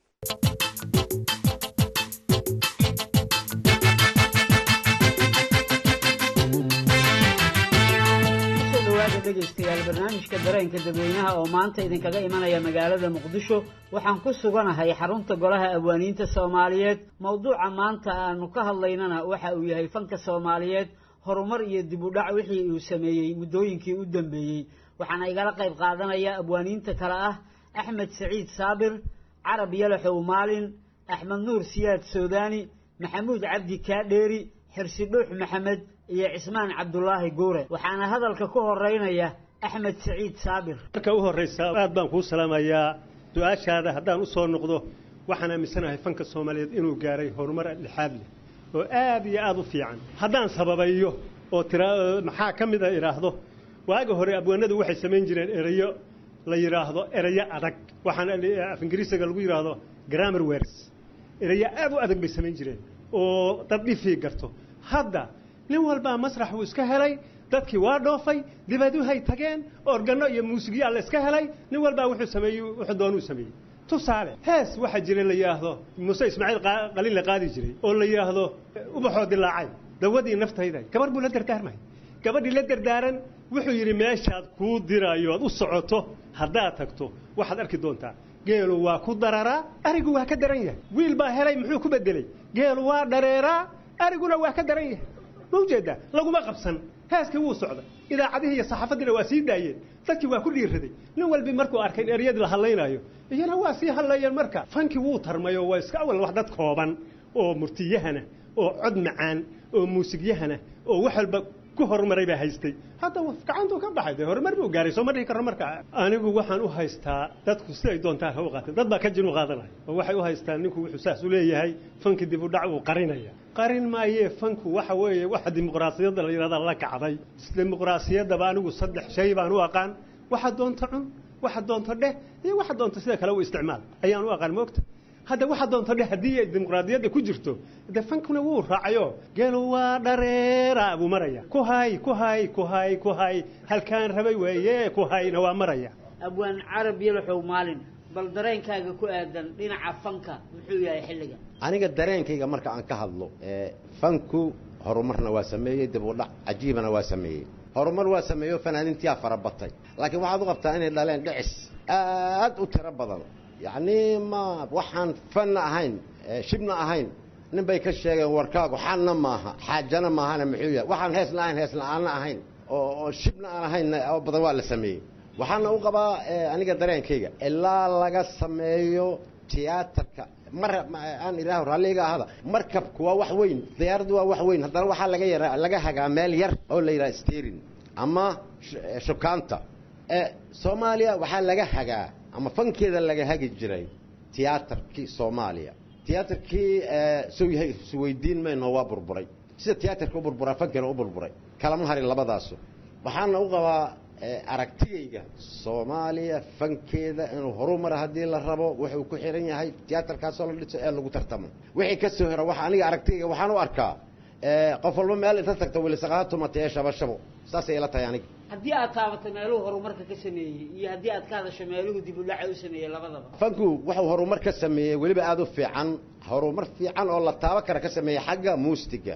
dhawaada dhegaystayaal barnaamijka dareenka dadweynaha oo maanta idinkaga imanaya magaalada muqdisho waxaan ku suganahay xarunta golaha abwaaniinta soomaaliyeed mowduuca maanta aanu ka hadlaynana waxa uu yahay fanka soomaaliyeed horumar iyo dib u dhac wixii uu sameeyey muddooyinkii u dambeeyey waxaana igala qayb qaadanaya abwaaniinta kale ah axmed saciid saabir carab yalaxow maalin axmed nuur siyaad soodaani maxamuud cabdi kaadheeri xirsi dhuux maxamed iyo cismaan cabdulaahi guure waxaana hadalka ku horeynaya axmed saciid saabir marka u horraysa aad baan kuu salaamayaa su-aashaada haddaan u soo noqdo waxaan aaminsanahay fanka soomaaliyeed inuu gaaray horumar dhexaad leh oo aad iyo aad u fiican haddaan sababayo oo tira maxaa ka mida idhaahdo waaga hore abwaanadu waxay samayn jireen erayo la yidhaahdo erayo adag waxaan af ingiriisiga lagu yidhaahdo grammar words erayo aad u adag bay samayn jireen oo dad dhifii garto hadda nin walbaa masrax uu iska helay dadkii waa dhoofay dibaduhay tageen organo iyo muusigyaa la iska helay nin walbaa wuxuu sameeyey wuxuu doonuu sameeyey tusaale hees waxaa jira la yidhaahdo muuse ismaaciil qalin la qaadi jiray oo la yidhaahdo ubaxoo dilaacay dawadii naftayda gabar buu la dardaarmay gabadhii la dardaaran wuxuu yidhi meeshaad kuu diraayo oad u socoto haddaad tagto waxaad arki doontaa geelu waa ku dararaa arigu waa ka daran yahay wiil baa helay muxuu ku bedelay geelu waa dhareeraa ariguna waa ka daran yahay ma ujeedaa laguma qabsan heeskii wuu socda idaacadihii iyo saxaafaddiina waa sii daayeen dadkii waa ku dhiiraday nin walbi markuu arkay in eryadii la hadlaynaayo iyana waa sii hadlayeen marka fankii wuu tarmay oo waa iska awal wax dad kooban oo murtiyahana oo cod macaan oo muusigyahana oo wax walba ku horumaray baa haystay hadda gacantuu ka baxay dee horumar buu gaaray soo ma dhihi karno marka anigu waxaan u haystaa dadku siday doontaan ha u qaateen dad baa ka jin u qaadanaya oo waxay u haystaan ninku wuxuu saas u leeyahay fanki dib u dhac uu qarinaya qarin maayee fanku waxa weeye waxa dimuqraasiyadda la yidhahda la kacday dimuqraasiyaddaba anigu saddex shay baan u aqaan waxa doonto cun waxa doonto dheh iyo waxa doonto sida kale u isticmaal ayaan u aqaan moogta hadda waxa doonto dheh haddii ay dimuqraadiyadda ku jirto de fankuna wuu raacayo geelu waa dhareera buu maraya ku hay ku hay ku hay ku hay halkaan rabay weeye ku hayna waa maraya abwaan carab yalaxow maalin bal dareenkaaga ku aadan dhinaca fanka muxuu yahay xilliga aniga dareenkayga marka aan ka hadlo fanku horumarna waa sameeyey dib u dhac cajiibana waa sameeyey horumar waa sameeyo fanaaniintiyaa fara batay laakiin waxaad u qabtaa inay dhaleen dhicis aad u tiro badan yacni ma waxaan fanna ahayn shibna ahayn nin bay ka sheegeen warkaagu xalna maaha xaajana maahana muxuu yahay waxaan heesna ahayn heesna aanna ahayn oo shibna aan ahayn oo badan waa la sameeyey waxaana u qabaa aniga dareenkayga ilaa laga sameeyo tiyaatarka mar aan idhaaho raalliga ahada markabku waa wax weyn diyaaraddu waa wax weyn haddana waxaa laga yara laga hagaa meel yar oo la yidhaha sterin ama shukaanta soomaaliya waxaa laga hagaa ama fankeeda laga hagi jiray tiyaatarkii soomaaliya tiyaatarkii suu yahay isweydiin mayno waa burburay sida tiyaatarka u burburaa fankeena u burburay kalama harin labadaasu waxaana u qabaa aragtigayga soomaaliya fankeeda inuu horumara haddii la rabo wuxuu ku xihan yahay tiyaatarkaasoo la dhiso ee lagu tartamo wixii ka soo hera waxa aniga aragtigayga waxaan u arkaa qof walba meel inta tagta wilisaqaatumata ee shabashabo saasay ila tahay aniga haddii aad taabato meeluhu horumarka ka sameeyey iyo haddii aad ka hadasho meeluhu dib u dhaca u sameeyey labadaba fanku wuxuu horumar ka sameeyey weliba aada u fiican horumar fiican oo la taabo kara ka sameeyey xagga muusiga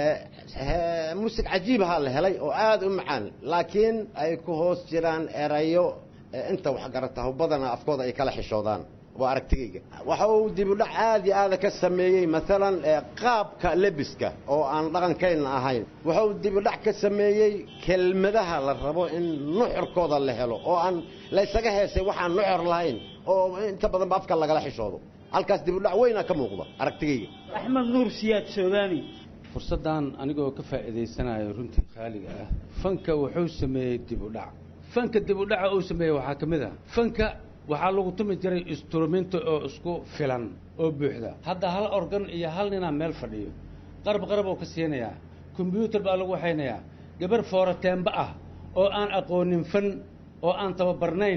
muusig cajiibahaa la helay oo aada u macaan laakiin ay ku hoos jiraan erayo inta waxgarataho badana afkooda ay kala xishoodaan waa aragtigayga waxa uu dib u dhac aada iyo aada ka sameeyey maalan qaabka lebiska oo aan dhaqankayna ahayn waxa uu dib u dhac ka sameeyey kelmadaha la rabo in nuxurkooda la helo oo aan laysaga heesay waxaan nuxur lahayn oo inta badanba afka lagala xishoodo halkaas dib u dhac weynaa ka muuqda aragtigayga axmed nuur siyaad soodaani fursaddan anigoo ka faa'iidaysanayo runtii khaaliga ah fanka wuxuu sameeyey dib u dhac fanka dib u dhaca uu sameeyey waxaa ka mid ah fanka waxaa lagu tumi jiray instrumento oo isku filan oo buuxda hadda hal organ iyo hal ninaa meel fadhiyo qarab qarab oo ka siinayaa kombyuutar baa lagu waxaynayaa gabar foorateemba ah oo aan aqoonin fan oo aan tababarnayn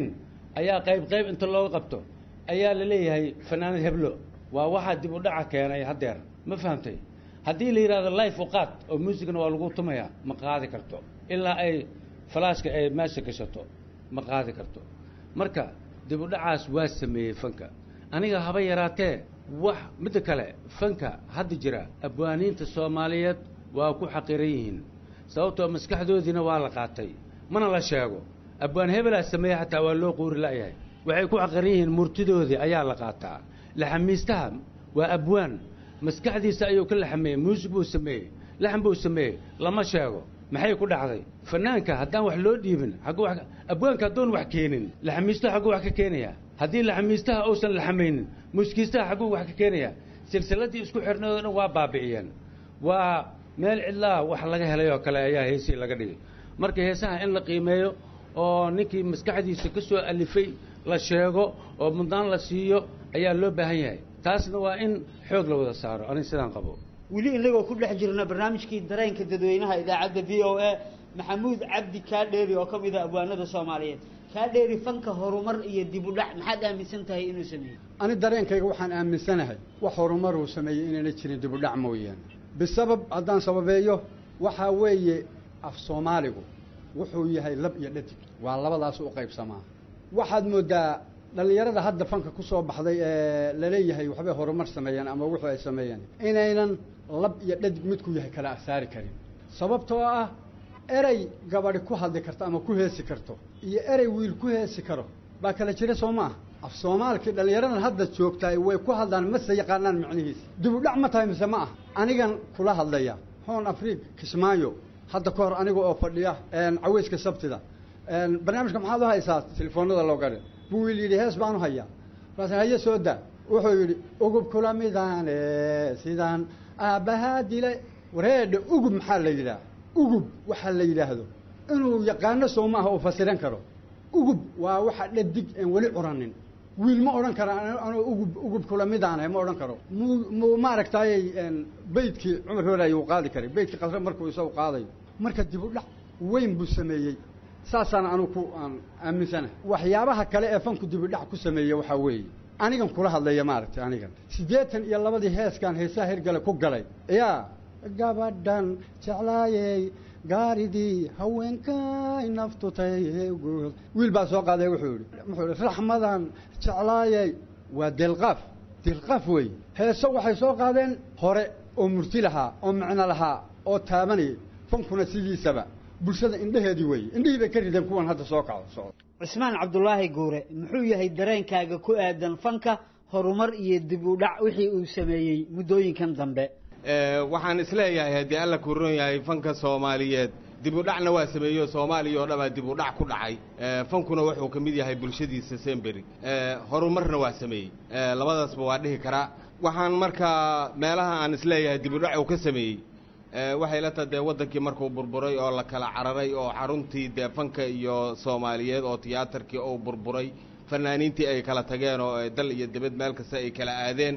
ayaa qayb qayb inta looga qabto ayaa la leeyahay fanaanad heblo waa waxaa dib u dhaca keenay haddeer ma fahamtay haddii la yidhahdo life u qaad oo muusigana waa lagu tumayaa ma qaadi karto ilaa ay falaashka ay meesha gashato ma qaadi karto marka dib u dhacaas waa sameeyey fanka aniga haba yaraatee wax midda kale fanka hadda jira abwaaniinta soomaaliyeed waa ku xaqiran yihiin sababtoo maskaxdoodiina waa la qaatay mana la sheego abwaan hebelaa sameeye xataa waa loo quuri la'yahay waxay ku xaqiran yihiin murtidoodii ayaa la qaataa laxamiistaha waa abwaan maskaxdiisa ayuu ka laxameeyey muusig buu sameeyey laxan buu sameeyey lama sheego maxay ku dhacday fanaanka haddaan wax loo dhiibin xaggu wax abwaanka hadduun wax keenin laxamiistaha xagguu wax ka keenayaa haddii laxamiistaha uusan laxamaynin muuskiistaha xagguu wax ka keenayaa silsiladii isku xirnay oo dhan waa baabi'iyeen waa meel cidlaa wax laga helay oo kale ayaa heesii laga dhigay marka heesaha in la qiimeeyo oo ninkii maskaxdiisa ka soo alifay la sheego oo mudnaan la siiyo ayaa loo baahan yahay taasna waa in xoog la wada saaro aniga sidaan qabo weli inagoo ku dhex jirna barnaamijkii dareenka dadweynaha idaacadda v o a maxamuud cabdi kaadheeri oo ka mid ah abwaanada soomaaliyeed kaadheeri fanka horumar iyo dib u dhac maxaad aaminsan tahay inuu sameeyey ani dareenkayga waxaan aaminsanahay wax horumar uu sameeyey inayna jirin dib u dhac mooyaane bisabab haddaan sababeeyo waxaa weeye af soomaaligu wuxuu yahay lab iyo dhadig waa labadaas u qaybsamaa waxaad moodaa dhallinyarada hadda fanka ku soo baxday ee laleeyahay waxbay horumar sameeyeen ama wuxuu ay sameeyeen inaynan lab iyo dhadig midku yahay kala asaari karin sababtoo ah erey gabadhi ku hadli karto ama ku heesi karto iyo erey wiil ku heesi karo baa kala jira soo ma ah af soomaalkii dhallinyaradan hadda joogtaay way ku hadlaan mase yaqaanaan macnihiisa dib u dhac ma tahay mise ma ah anigan kula hadlaya hoon afriig kismaayo hadda ka hor aniga oo fadhiya caweyska sabtida barnaamijka maxaad u haysaa telefoonada loo gadhe buu wiil yidhi hees baan u hayaa markaas haye soo daa wuxuu yidhi ugub kula midaane sidaan aabbahaa dile wareedha ugub maxaa la yidhaah ugub waxaa la yidhaahdo inuu yaqaano soo maaha uu fasiran karo ugub waa waxa dhadig en weli curanin wiil ma odhan kara anuu ugub ugub kula midaane ma odhan karo mu mu maaragtaayey beydkii cumar hoolaaye uu qaadi karay beydkii qasre markuu isagu qaadayo marka dib u dhac weyn buu sameeyey saasaan anigu ku aan aaminsanahay waxyaabaha kale ee fanku dib u dhac ku sameeyey waxaa weeye anigan kula hadlaya maaragtay anigan siddeetan iyo labadii heeskaan heesaha hirgale ku galay yaa gabadhan jeclaayey gaaridii haweenkay naftutay wiil baa soo qaaday wuxuu yidhi wuxuu yidhi raxmadan jeclaayey waa deelqaaf deelqaaf weeye heeso waxay soo qaadeen hore oo murti lahaa oo macno lahaa oo taabanayay fankuna sidiisaba bulshada indheheedii weeye indhihii bay ka rideen kuwan hadda soo kaco socdo cismaan cabdulaahi guure muxuu yahay dareenkaaga ku aadan fanka horumar iyo dib u dhac wixii uu sameeyey muddooyinkan dambe waxaan isleeyahay haddii alla ku ron yahay fanka soomaaliyeed dib u dhacna waa sameeyo soomaaliya oo dhanbaa dib u dhac ku dhacay fankuna wuxuu ka mid yahay bulshadiisa semberi horumarna waa sameeyey labadaasba waa dhihi karaa waxaan markaa meelaha aan isleeyahay dib u dhac uu ka sameeyey waxay la taha dee waddankii markuu burburay oo la kala cararay oo xaruntii dee fanka iyo soomaaliyeed oo tiyaatarkii uu burburay fanaaniintii ay kala tageen oo dal iyo dibad meel kasta ay kala aadeen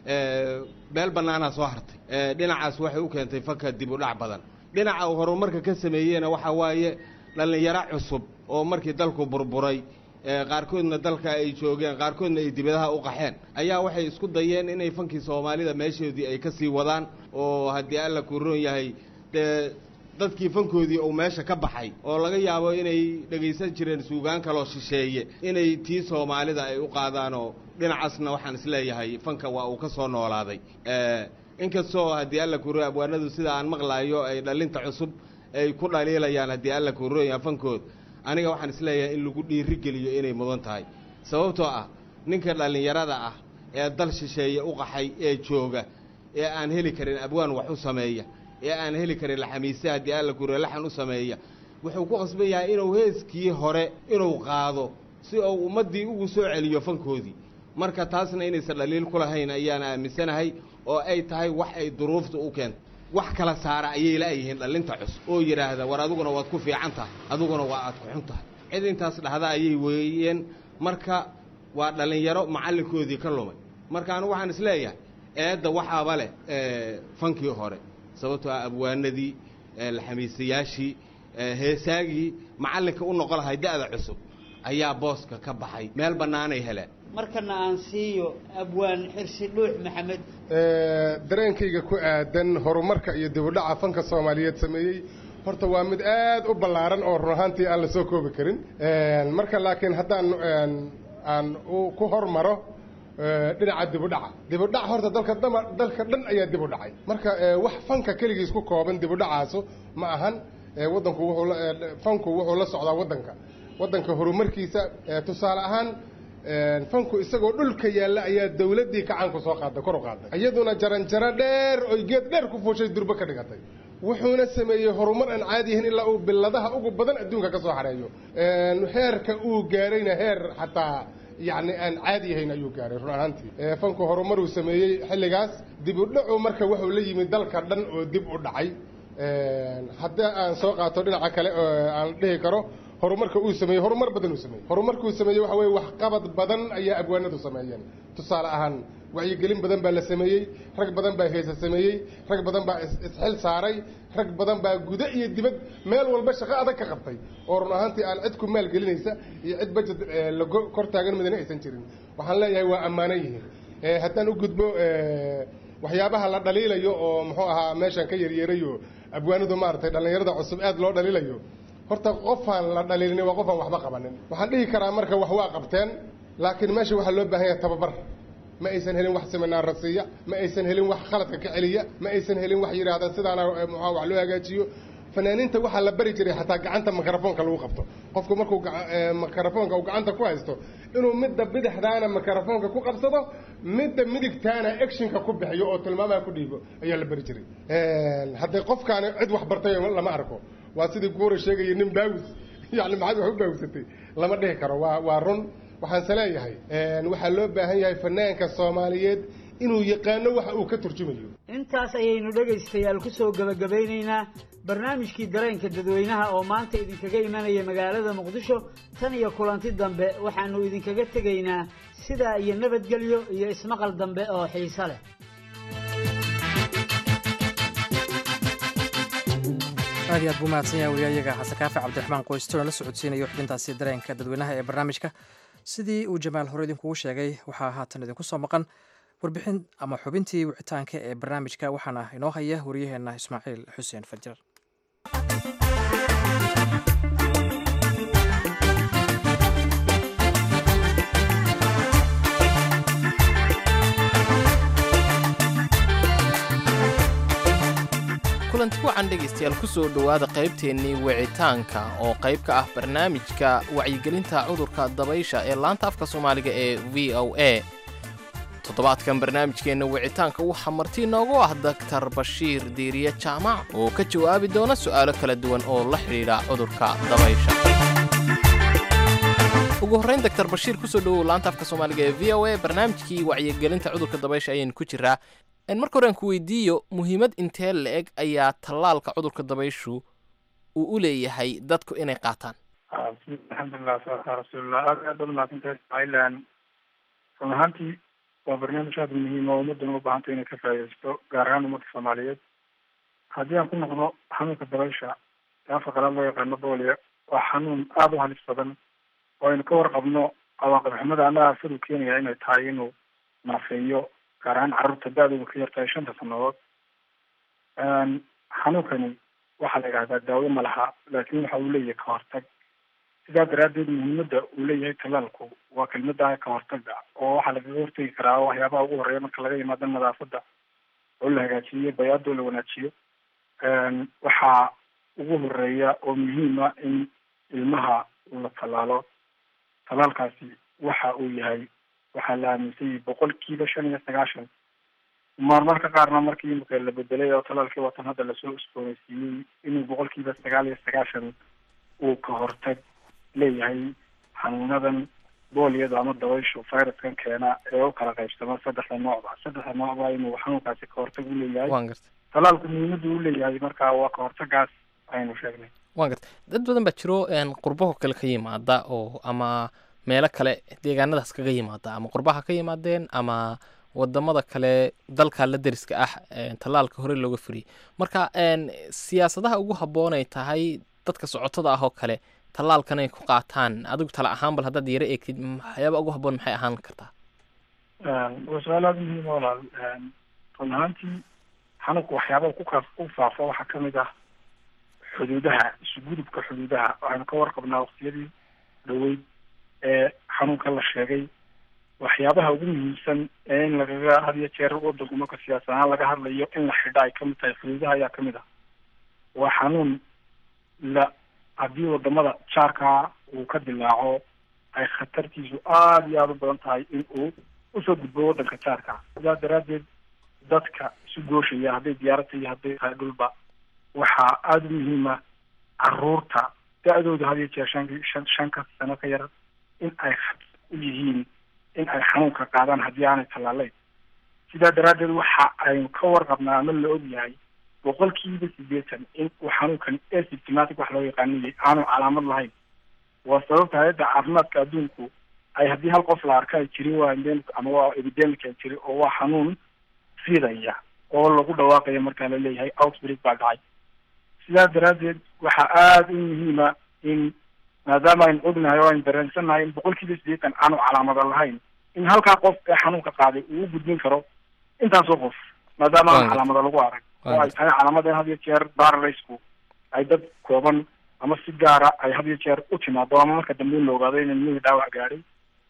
meel bannaanaa soo hartay dhinacaas waxay u keentay fanka dib u dhac badan dhinaca uu horumarka ka sameeyeyna waxaa waaye dhallinyaro cusub oo markii dalku burburay qaarkoodna dalka ay joogeen qaarkoodna ay dibadaha u qaxeen ayaa waxay isku dayeen inay fankii soomaalida meeshoodii ay ka sii wadaan oo haddii alla kuu roon yahay dee dadkii fankoodii uu meesha ka baxay oo laga yaabo inay dhegaysan jireen suugaan kaloo shisheeye inay tii soomaalida ay u qaadaanoo dhinacaasna waxaan isleeyahay fanka waa uu ka soo noolaaday inkastoo haddii alla kuu roon abwaanadu sida aan maqlaayo ay dhalinta cusub ay ku dhaliilayaan haddii alla kuu roon yahay fankood aniga waxaan isleeyahay in lagu dhiirigeliyo inay mudan tahay sababtoo ah ninka dhallinyarada ah ee dal shisheeye u qaxay ee jooga ee aan heli karin abwaan wax u sameeya ee aan heli karin laxamiise haddii alla kure laxan u sameeya wuxuu ku qasban yahay inuu heeskii hore inuu qaado si uu ummaddii ugu soo celiyo fankoodii marka taasna inaysan dhaliil ku lahayn ayaan aaminsanahay oo ay tahay wax ay duruufta u keento wax kala saara ayay la'yihiin dhallinta cusub oo yidhaahda war adiguna waad ku fiican tahay adiguna waa aad ku xun tahay cid intaas dhahda ayay weeyeen marka waa dhallinyaro macallinkoodii ka lumay marka anigu waxaan isleeyahay eedda waxaaba leh fankii hore sababtoo ah abwaanadii laxamiisayaashii heesaagii macallinka u noqon lahay da'da cusub ayaa booska ka baxay meel bannaanay heleen markana aan siiyo abwaan xirsi dhuux maxamed dareenkayga ku aadan horumarka iyo dibudhaca fanka soomaaliyeed sameeyey horta waa mid aad u ballaaran oo run ahaantii aan la soo koobi karin marka laakiin haddaan aan ku hormaro dhinaca dibudhaca dibudhac horta dalka dama dalka dhan ayaa dib u dhacay marka wax fanka keligiis ku kooban dibudhacaasu ma ahan waddanku wuxuu fanku wuxuu la socdaa waddanka waddanka horumarkiisa tusaale ahaan fanku isagoo dhulka yaalla ayaa dawladdii kacaanku soo qaaday kor u qaaday iyaduna jaranjaro dheer oy geed dheer ku fuushay durbo ka dhigatay wuxuuna sameeyey horumar aan caadi yahin ilaa uu biladaha ugu badan adduunka ka soo xareeyo heerka uu gaarayna heer xataa yacni aan caadi yahayn ayuu gaaray run ahaantii fanku horumaruu sameeyey xilligaas dib u dhacu marka wuxuu la yimid dalka dhan oo dib u dhacay haddii aan soo qaato dhinaca kale aan dhihi karo horumarka uu sameeyey horumar badan uu sameeyey horumarkuu sameeyey waxa weye waxqabad badan ayaa abwaanadu sameeyeen tusaale ahaan wacyigelin badan baa la sameeyey rag badan baa heesa sameeyey rag badan baa isxil saaray rag badan baa guda iyo dibad meel walba shaqo adag ka qabtay oo run ahaantii aan cid ku maalgelinaysa iyo cid bajet la kor taagan midna aysan jirin waxaan leeyahay waa ammaanan yihiin haddaan u gudbo waxyaabaha la dhaliilayo oo muxuu ahaa meeshan ka yaryeerayo abwaanadu maaragtay dhallinyarada cusub aad loo dhaliilayo horta qofaan la dhaliilin waa qofaan waxba qabanin waxaan dhihi karaa marka wax waa qabteen laakiin meesha waxaa loo baahan yahay tababar ma aysan helin wax seminaara siiya ma aysan helin wax khaladka ka celiya ma aysan helin wax yidhaahda sidaana muxua wax loo hagaajiyo fanaaniinta waxaa la bari jiray xataa gacanta mikrofoonka lagu qabto qofku markuu mikrofoonka uu gacanta ku haysto inuu midda bidixdaana mikrofoonka ku qabsado midda midigtaana actionka ku bixiyo oo tilmaamaha ku dhiibo ayaa la bari jiray haddii qofkaani cid wax bartay lama arko waa sidii guura sheegaya nin baawis yani maxaad wax u baawisatay lama dhihi karo waa waa run waxaanse leeyahay waxaa loo baahan yahay fanaanka soomaaliyeed inuu yaqaano waxa uu ka turjumayo intaas ayaynu dhegaystayaal ku soo gebagabaynaynaa barnaamijkii dareenka dadweynaha oo maanta idinkaga imanaya magaalada muqdisho tan iyo kulanti dambe waxaanu idinkaga tegaynaa sidaa iyo nabadgelyo iyo ismaqal dambe oo xiiso leh aad iyo aad buu mahadsan yahay wariyayaga xasan kaafi cabdiraxmaan qoystoona la socodsiinayo xubintaasi dareenka dadweynaha ee barnaamijka sidii uu jamaal hore idinkugu sheegay waxaa haatan idinku soo maqan warbixin ama xubintii wicitaanka ee barnaamijka waxaana inoo haya wariyaheenna ismaaciil xuseen fajar kulanti wacan dhegaystayaal ku soo dhowaada qaybteennii wicitaanka oo qayb ka ah barnaamijka wacyigelinta cudurka dabaysha ee laanta afka soomaaliga ee v o a toddobaadkan barnaamijkeenna wicitaanka waxaa marti inoogu ah daktar bashiir diiriye jaamac oo ka jawaabi doona su'aalo kala duwan oo la xidhiidha cudurka dabaysha ugu horrayn daktar bashiir kusoo dhowow laanta afka soomaaliga ee v o a barnaamijkii wacyigelinta cudurka dabaysha ayaynu ku jiraa marka hore aan ku weydiiyo muhiimad intee la-eg ayaa tallaalka cudurka dabayshu uu u leeyahay dadku inay qaataan alxamdulilah salatu rasuulillah aad aad baad mahadsantahay ismaaciilan run ahaantii waa barnaamij aada muhiim oo ummaddan u baahantay inay ka faaidaysto gaar ahaan ummadda soomaaliyeed haddii aan ku noqdo xanuunka dabaysha ee afka qalaad loo yaqaano boolia waa xanuun aada u halis badan oo aynu ka warqabno cawaaqib xumada annaga siduu keenaya inay tahay inuu naafeeyo gaar ahaan carruurta da-dooda ka yartahay shanta sanadood xanuunkani waxaa la yidhahdaa daawo ma laha laakiin waxa uu leeyahay kahortag sidaa daraaddeed muhiimadda uu leeyahay talaalku waa kelmada kahortaga oo waxaa lagaga hortegi karaa waxyaabaha ugu horreeya marka laga yimaado nadaafadda oo la hagaajiyo bayaadoo la wanaajiyo waxaa ugu horeeya oo muhiima in ilmaha la tallaalo talaalkaasi waxa uu yahay waxaa la aaminsan yahay boqolkiiba shan iyo sagaashan marmarka qaarna markii imika la bedelay oo talaalkii watan hadda lasoo usbooneysiiyey inuu boqolkiiba sagaal iyo sagaashan uu ka hortag leeyahay xanuunadan booliyada ama dabayshu viruskan keena ee u kala qaybsama saddexda noocba saddexda noocba inuu xanuunkaasi ka hortag u leeyahay talaalku muhiimadu u leeyahay marka waa ka hortagaas aynu sheegnay waan garta dad badan baa jiro qurbaho kale ka yimaada oo ama meelo kale deegaanadaas kaga yimaada ama qurbaha ka yimaadeen ama wadamada kale dalka la deriska ah tallaalka hore looga furiyey marka siyaasadaha ugu habboon ay tahay dadka socotada ah oo kale tallaalkan ay ku qaataan adigu tala ahaan bal haddaad yaro eegtid waxyaaba ugu habboon maxay ahaan kartaa waa su-aal aada muhiim ah walaal run ahaantii xanuunku waxyaabaha ku kaaf ku faafa waxaa kamid ah xuduudaha isugudubka xuduudaha waxaynu ka warqabnaa waqtiyadii dhaweyd ee xanuunka la sheegay waxyaabaha ugu muhiimsan ee in lagaga had iyo jeer wadanku marka siyaasad ahaan laga hadlayo in la xidha ay kamid tahay xuduudaha ayaa kamid ah waa xanuun la haddii wadamada jaarkaa uu ka dilaaco ay khatartiisu aada iyo aada u badan tahay in uu usoo gudbo wadanka jaarka sidaas daraaddeed dadka isu gooshaya hadday diyaarata iyo hadday tahay dhulba waxaa aada u muhiima caruurta da-dooda had iyo jeer shan shan shanka sano ka yar in ay khatar u yihiin in ay xanuunka qaadaan haddii aanay tallaaleyn sidaa daraaddeed waxa aynu ka warqabnaa ama la og yahay boqolkiiba sideetan in uu xanuunkan asymptomatic wax loo yaqaaniyay aanu calaamad lahayn waa sababta hay-adda caafimaadka adduunku ay haddii hal qof la arka ay jirin waa endemic ama waa epidemic ay jiri oo waa xanuun fidaya oo lagu dhawaaqayo markaa la leeyahay outbreak baa dhacay sidaa daraaddeed waxaa aada u muhiima in maadaama aynu ognahay oo aynu dareensannahay in boqolkiiba sideetan aanu calaamado lahayn in halkaa qof ee xanuunka qaaday uu u gudbin karo intaasoo qof maadaama aan calaamado lagu arag oo ay tahay calaamada in had iyo jeer baralaysku ay dad kooban ama si gaara ay had iyo jeer u timaado ama marka dambe in la ogaado in ilmihii dhaawac gaadhay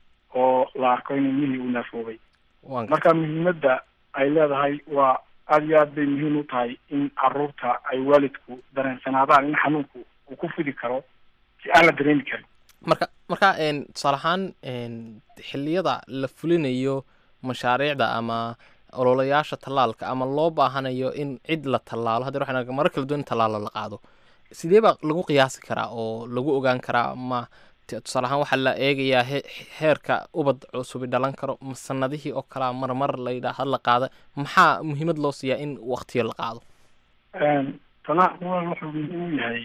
oo la arko in ilmihii uu naafoobay marka muhiimadda ay leedahay waa aada iyo aad bay muhiim u tahay in caruurta ay waalidku dareensanaadaan in xanuunku uu ku fidi karo si aan la dareemi karin marka marka tusaale ahaan xilliyada la fulinayo mashaariicda ama ololayaasha tallaalka ama loo baahanayo in cid la tallaalo haddii waxaan marar kala duwan in tallaalo la qaado sidee baa lagu qiyaasi karaa oo lagu ogaan karaa ma tusaale ahaan waxaa la eegayaa heerka ubad cusubi dhalan karo ma sanadihii oo kalea marmar la yidhaah la qaada maxaa muhiimad loo siiyaa in waktiyo la qaado talaalku wuxuu muhiim u yahay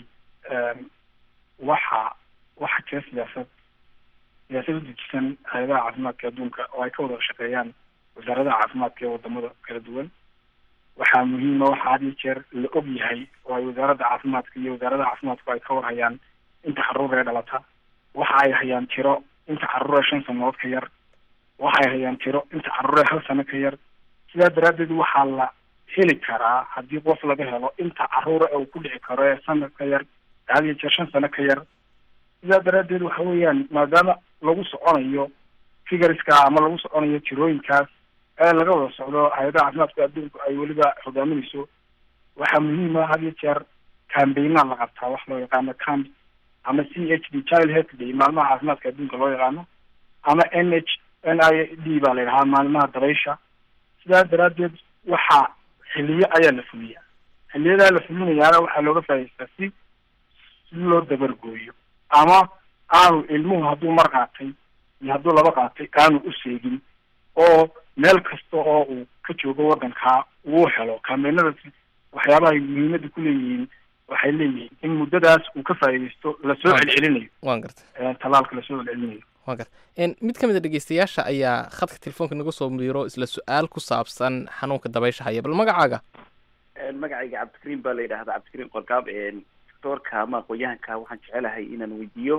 waxa waxa jira siyaasad siyaasad u dejisan hay-adaha caafimaadka adduunka oo ay ka wada shaqeeyaan wasaaradaha caafimaadka ee wadamada kala duwan waxaa muhiima waxa had iyo jeer la og yahay oo ay wasaaradda caafimaadka iyo wasaaradaha caafimaadku ay ka warhayaan inta caruur ee dhalata waxa ay hayaan tiro inta caruur ee shan sanadood ka yar waxa ay hayaan tiro inta caruur ee hal sano ka yar sidaa daraaddeed waxaa la heli karaa haddii qof laga helo inta caruura ee uu ku dhici karo ee sanad ka yar had iyo jeer shan sano ka yar sidaa daraaddeed waxa weeyaan maadaama lagu soconayo figureska ama lagu soconayo tirooyinkaas ee laga wada socdo hay-adaha caafimaadka adduunku ay weliba hogaaminayso waxaa muhiima had iyo jeer cambaynaa la qabtaa wax loo yaqaano camp ama c h d child health day maalmaha caafimaadka adduunka loo yaqaano ama n h n i d baa la yidhahaa maalmaha dabaysha sidaa daraaddeed waxaa xiliyo ayaa la fuliya xiliyadaa la fulinayaana waxaa looga faa'idaystaa si si loo dabargooyo ama aanu ilmuhu hadduu mar qaatay iyo hadduu laba qaatay aanu u seegin oo meel kasta oo uu ka joogo waddankaa uu helo kaameenadaas waxyaabaha ay muhiimadda ku leeyihiin waxay leeyihiin in muddadaas uu ka faa'iidaysto lasoo celcelinayo waan gartay tallaalka lasoo celcelinayo waan gartay mid ka mid a dhegeystayaasha ayaa khadka telefoonka naga soo miro isla su-aal ku saabsan xanuunka dabaysha haya bal magacaaga magacayga cabdikariim baa la yidhahdaa cabdikariim qorkaab doctoorka ama aqoon-yahanka waxaan jecelahay inaan weydiiyo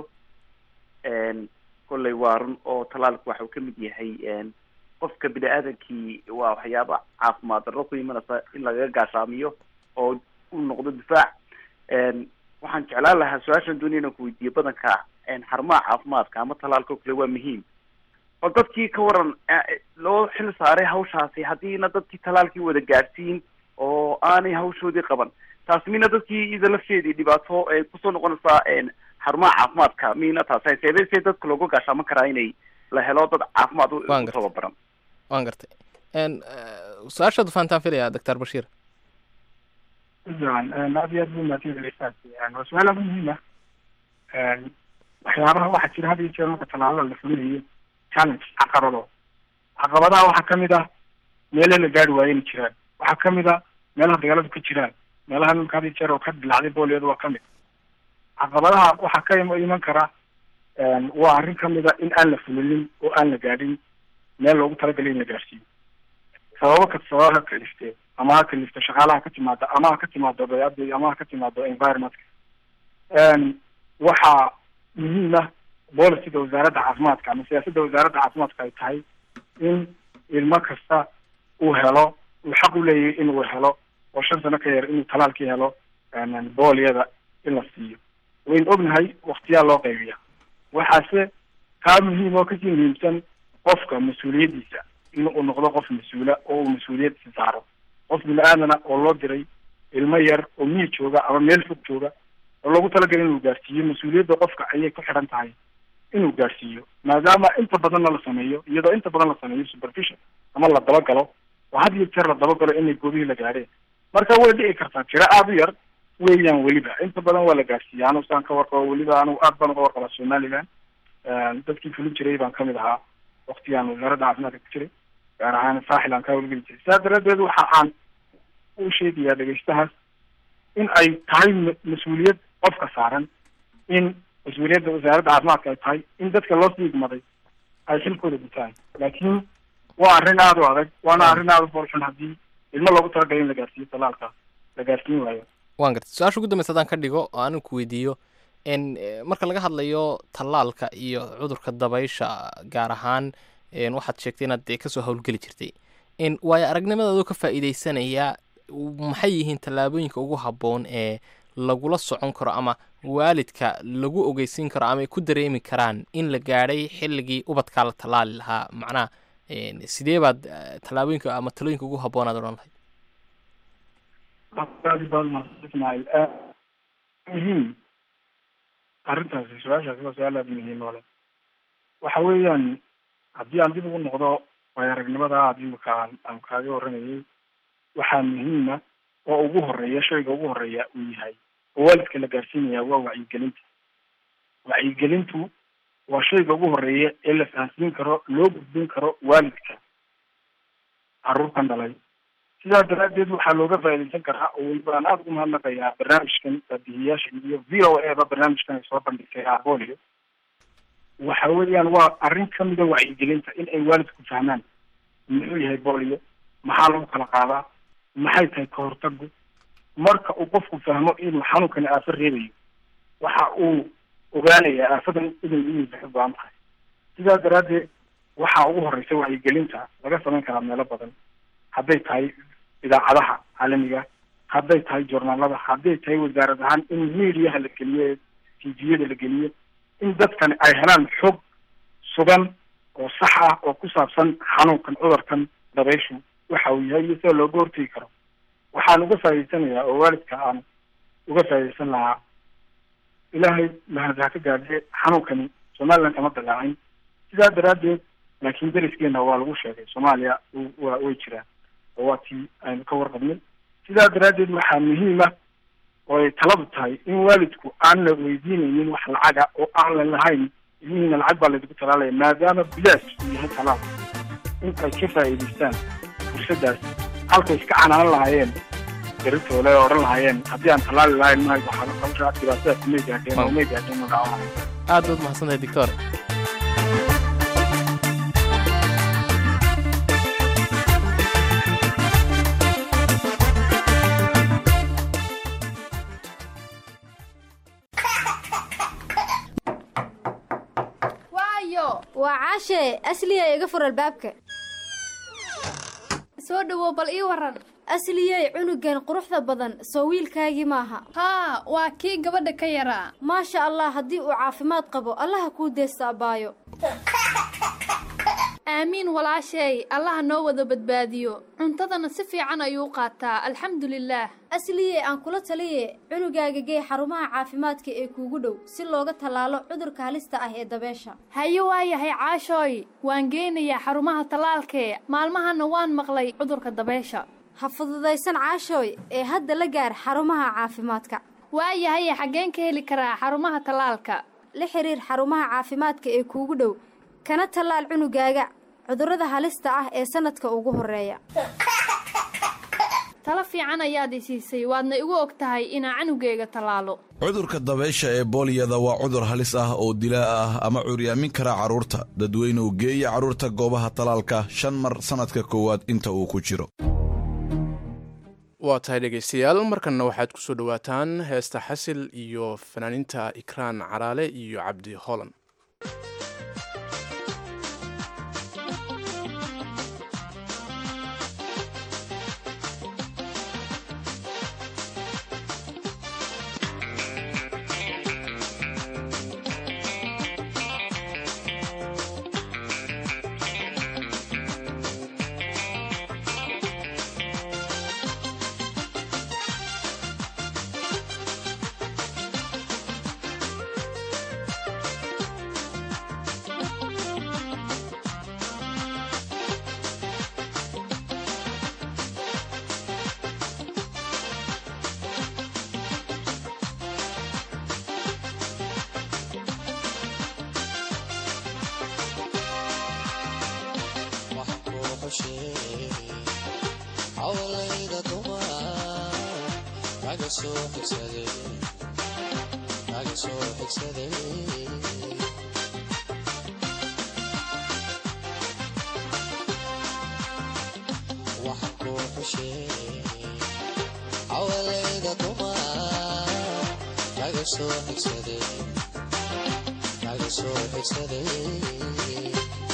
kolley waa run oo tallaalku waxa uu ka mid yahay qofka bini aadamkii waa waxyaaba caafimaad darro ku imanaysa in lagaga gaashaamiyo oo u noqdo difaac waxaan jeclaan lahaa su-aashan doonaya inaan ku weydiiyo badanka xarumaha caafimaadka ama tallaalka oo kale waa muhiim oo dadkii ka waran loo xil saaray hawshaasi haddiina dadkii tallaalkii wada gaadhsiin oo aanay hawshoodii qaban taas mina dadkii ida lafteedii dhibaato ay kusoo noqonaysaa xarumaha caafimaadka mina taas seebee see dadka looga gaashaaman karaa inay la helo dad caafimaad u tababaran waan gartay su-aashaadu fahantaan filaya doctor bashiir fiican aad iyo aad buu mahadsan waa su-aal aad muhiim ah waxyaabaha waxaa jira had iyo jeer marka tallaalada la fulinayo challenge caqabado caqabadaha waxaa kamid ah meele la gaari waayo inay jiraan waxaa kamid ah meelaha dagaaladu ka jiraan meelaha nimka had iyo jeer oo ka dilacday booliyadu waa kamid caqabadaha waxaa ka iman kara waa arrin kamid a in aan la fulinin oo aan la gaadhin meel loogu talagalay in la gaadhsiiyo sababo ka sababa ha kalifte ama ha kalifto shaqaalaha ka timaada ama ha ka timaado bayada ama ha ka timaado environmentka waxaa muhiim ah boliciga wasaaradda caafimaadka ama siyaasadda wasaaradda caafimaadka ay tahay in ilmo kasta uu helo uu xaq u leeyahay inuu helo oo shan sano ka yar inuu talaalkii helo booliyada in la siiyo waynu ognahay waktiyaa loo qaybiya waxaase kaa muhiim oo kasii muhiimsan qofka mas-uuliyaddiisa in uu noqdo qof mas-uula oo uu mas-uuliyaddiisa saaro qof bini aadana oo loo diray ilmo yar oo miyi jooga ama meel fog jooga oo loogu talagalay inuu gaarsiiyo mas-uuliyadda qofka ayay ku xidhan tahay inuu gaarsiiyo maadaama inta badanna la sameeyo iyadoo inta badan la sameeyo supervision ama la dabagalo oo had iyo jeer la dabagalo inay goobihii la gaadheen marka way dhici kartaa tiro aada u yar weeyaan weliba inta badan waa la gaarsiiya anu saan ka warqabo weliba anigu aad baan uga warqabaa somaliland dadkii fulin jiray baan kamid ahaa waktigaan wasaaradda caafimaadka ku jiray gaar ahaan saaxil aan kaa wargeli jiray sidaa daraaddeed waxa aan u sheegayaa dhegeystahaas in ay tahay mas-uuliyad qofka saaran in mas-uuliyadda wasaaradda caafimaadka ay tahay in dadka loo sii igmaday ay xilkooda gutaan laakiin waa arrin aada u adag waana arrin aada u foolxun haddii ilmo loogu talagalay in la gaarsiiyo talaalka la gaarsiin waayo waan gartay su-aasha ugu dambeysa haddaan ka dhigo oo anigu ku weydiiyo n marka laga hadlayo tallaalka iyo cudurka dabaysha gaar ahaan waxaad sheegtay inaad dee kasoo howlgeli jirtay n waayo aragnimadaadoo ka faa'iideysanaya maxay yihiin tallaabooyinka ugu habboon ee lagula socon karo ama waalidka lagu ogeysiin karo ama ay ku dareemi karaan in la gaadhay xilligii ubadkaa la tallaali lahaa macnaha sidee baad tallaabooyinka ama talooyinka ugu habboon aad odhan lahayd aad baad mahadsan ismaaciil muhiim arrintaasi su-aashaasi waa su-aal aada muhiim oo leh waxa weeyaan haddii aan dib ugu noqdo waayo aragnimada aad imika aan aan kaaga warramayay waxaa muhiima oo ugu horeeya shayga ugu horeeya uu yahay oo waalidka la gaarsiinaya waa wacyigelinta wacyigelintu waa shayga ugu horeeya ee la fahansiin karo loo gudbin karo waalidka carruurtan dhalay sidaa daraaddeed waxaa looga faa'iidaysan karaa oo weliba aan aada ugu mahadnaqayaa barnaamijkan baabihiyaasha iyo v o a ba barnaamijkan ay soo bandhigtay abolio waxa weeyaan waa arrin kamida wacyigelinta in ay waalidku fahmaan muxuu yahay bolio maxaa lagu kala qaadaa maxay tahay kahortagu marka uu qofku fahmo inuu xanuunkani aafo reebayo waxa uu ogaanayaa aafadan inay yihiisa ka go-an tahay sidaa daraaddeed waxaa ugu horeysa wacyigelinta laga samayn karaa meelo badan hadday tahay idaacadaha caalamiga hadday tahay journaalada hadday tahay wasaarad ahaan in mediaha la geliyo tviyada la geliyo in dadkani ay helaan xog sugan oo sax ah oo ku saabsan xanuunkan cudurkan dabayshu waxa uu yahay iyo sida looga hortegi karo waxaan uga faa'iideysanayaa oo waalidka aan uga faa'iideysan lahaa ilaahay mahad ha ka gaadhe xanuunkani somaliland kama dagaacin sidaa daraaddeed laakiin deriskeena waa lagu sheegay soomaaliya wa way jiraan oo waa tii aynu ka warqabnay sidaa daraaddeed waxaa muhiim ah oo ay taladu tahay in waalidku aan la weydiinaynin wax lacaga oo aan la lahayn ilmihiina lacag baa laydigu talaalaya maadaama bilaash uu yahay talaal in ay ka faa'iidaystaan fursaddaas halkay iska canaanan lahaayeen daritoole oo odhan lahaayeen haddii aan tallaali lahayn mahay waxaa hawsha dhibaatadaas may gaadheen oo may gaadheen oo dhaawanahay aad baad mahadsantahay doctor waayo waa caashe asliyay iga fur albaabka soo dhawow bal ii waran asliyey cunugan quruxda badan soo wiilkaagii maaha haa waa kii gabadha ka yaraa maasha allah haddii uu caafimaad qabo allaha kuu deesta abbaayo aamiin walaasheey allaha noo wada badbaadiyo cuntadana si fiican ayuu qaataa alxamdulilaah asliyey aan kula taliye cunugaaga gee xarumaha caafimaadka ee kuugu dhow si looga tallaalo cudurka halista ah ee dabeesha haye waayahay caashooy waan geynayaa xarumaha tallaalkee maalmahana waan maqlay cudurka dabeesha ha fududaysan caashooy ee hadda la gaar xarumaha caafimaadka waayahay xaggeen ka heli karaa xarumaha tallaalka la xiriir xarumaha caafimaadka ee kuugu dhow kana tallaal cunugaaga cudurrada halista ah ee sanadka ugu horeeya talo fiican ayaad i siisay waadna igu og tahay inaa canugeyga tallaalo cudurka dabeysha ee booliyada waa cudur halis ah oo dilaa ah ama curyaamin kara carruurta dadweynuhu geeya carruurta goobaha tallaalka shan mar sannadka koowaad inta uu ku jiro waa tahay dhegaystayaal markanna waxaad ku soo dhowaataan heesta xasil iyo fanaaniinta ikraan caraale iyo cabdi holan hawlayda dumar kaga soo xigsaday kaga soo xigsaday waxa ku xushay hawlayda dumar kaga soo xigsaday kaga soo xigsaday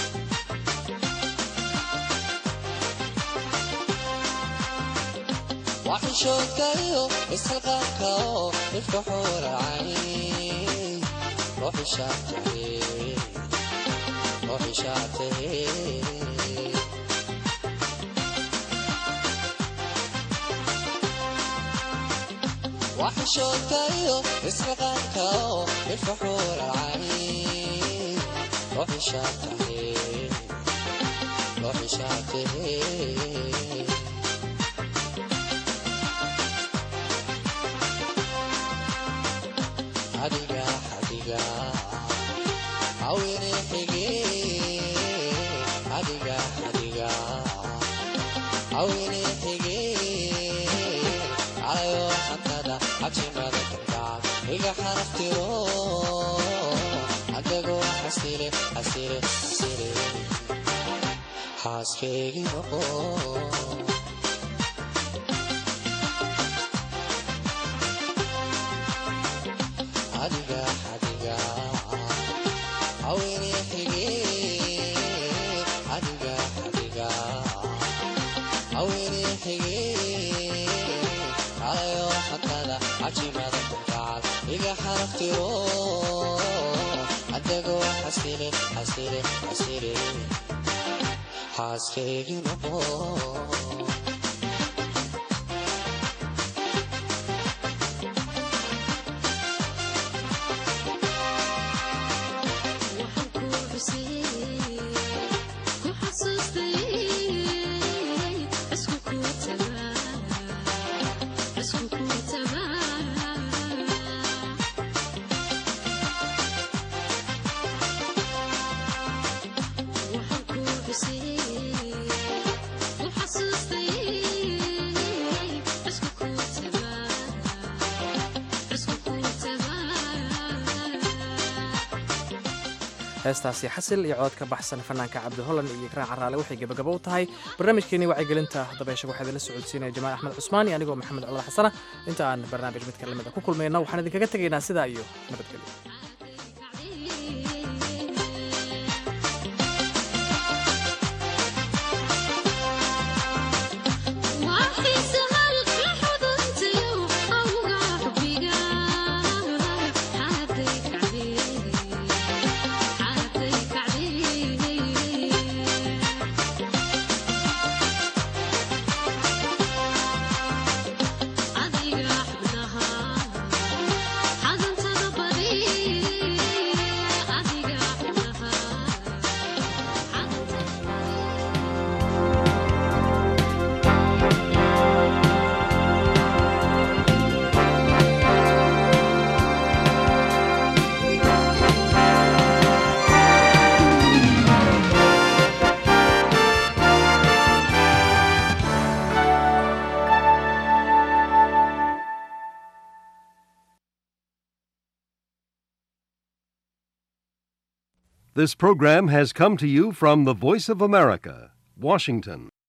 waxishoodkayo isxilqaanka oo dhifka xuuracay ruuxishaatahe waxishoodkayo isxilqaanka oo dhifka xuuracay ruuxishaatahe ruuxishaatahe adiga adiga awene xige adiga adiga awene xige alayo xantada xajimada kalgacal iga xaraftiro adagoo xasile xasile xasile xaaskeygi noqo adiga adiga awene xige adiga adiga awene xige alayo xatada cajimada kalgacal iga xaraftiro adagoo xasile xasile xasile xaaskeygi noqo heestaasi xasil iyo cood ka baxsan fanaanka cabdi holland iyo ikraan caraale waxay gebagabo u tahay barnaamijkeenii wacyigelinta dabeesha waxaa idinla socodsiinaya jamaal axmed cusmaan iyo anigoo maxamed cumar xasana inta aan barnaamij midka lamida ku kulmayna waxaan idinkaga tegaynaa sidaa iyo nabadgelyo This program has come to you from the Voice of America, Washington.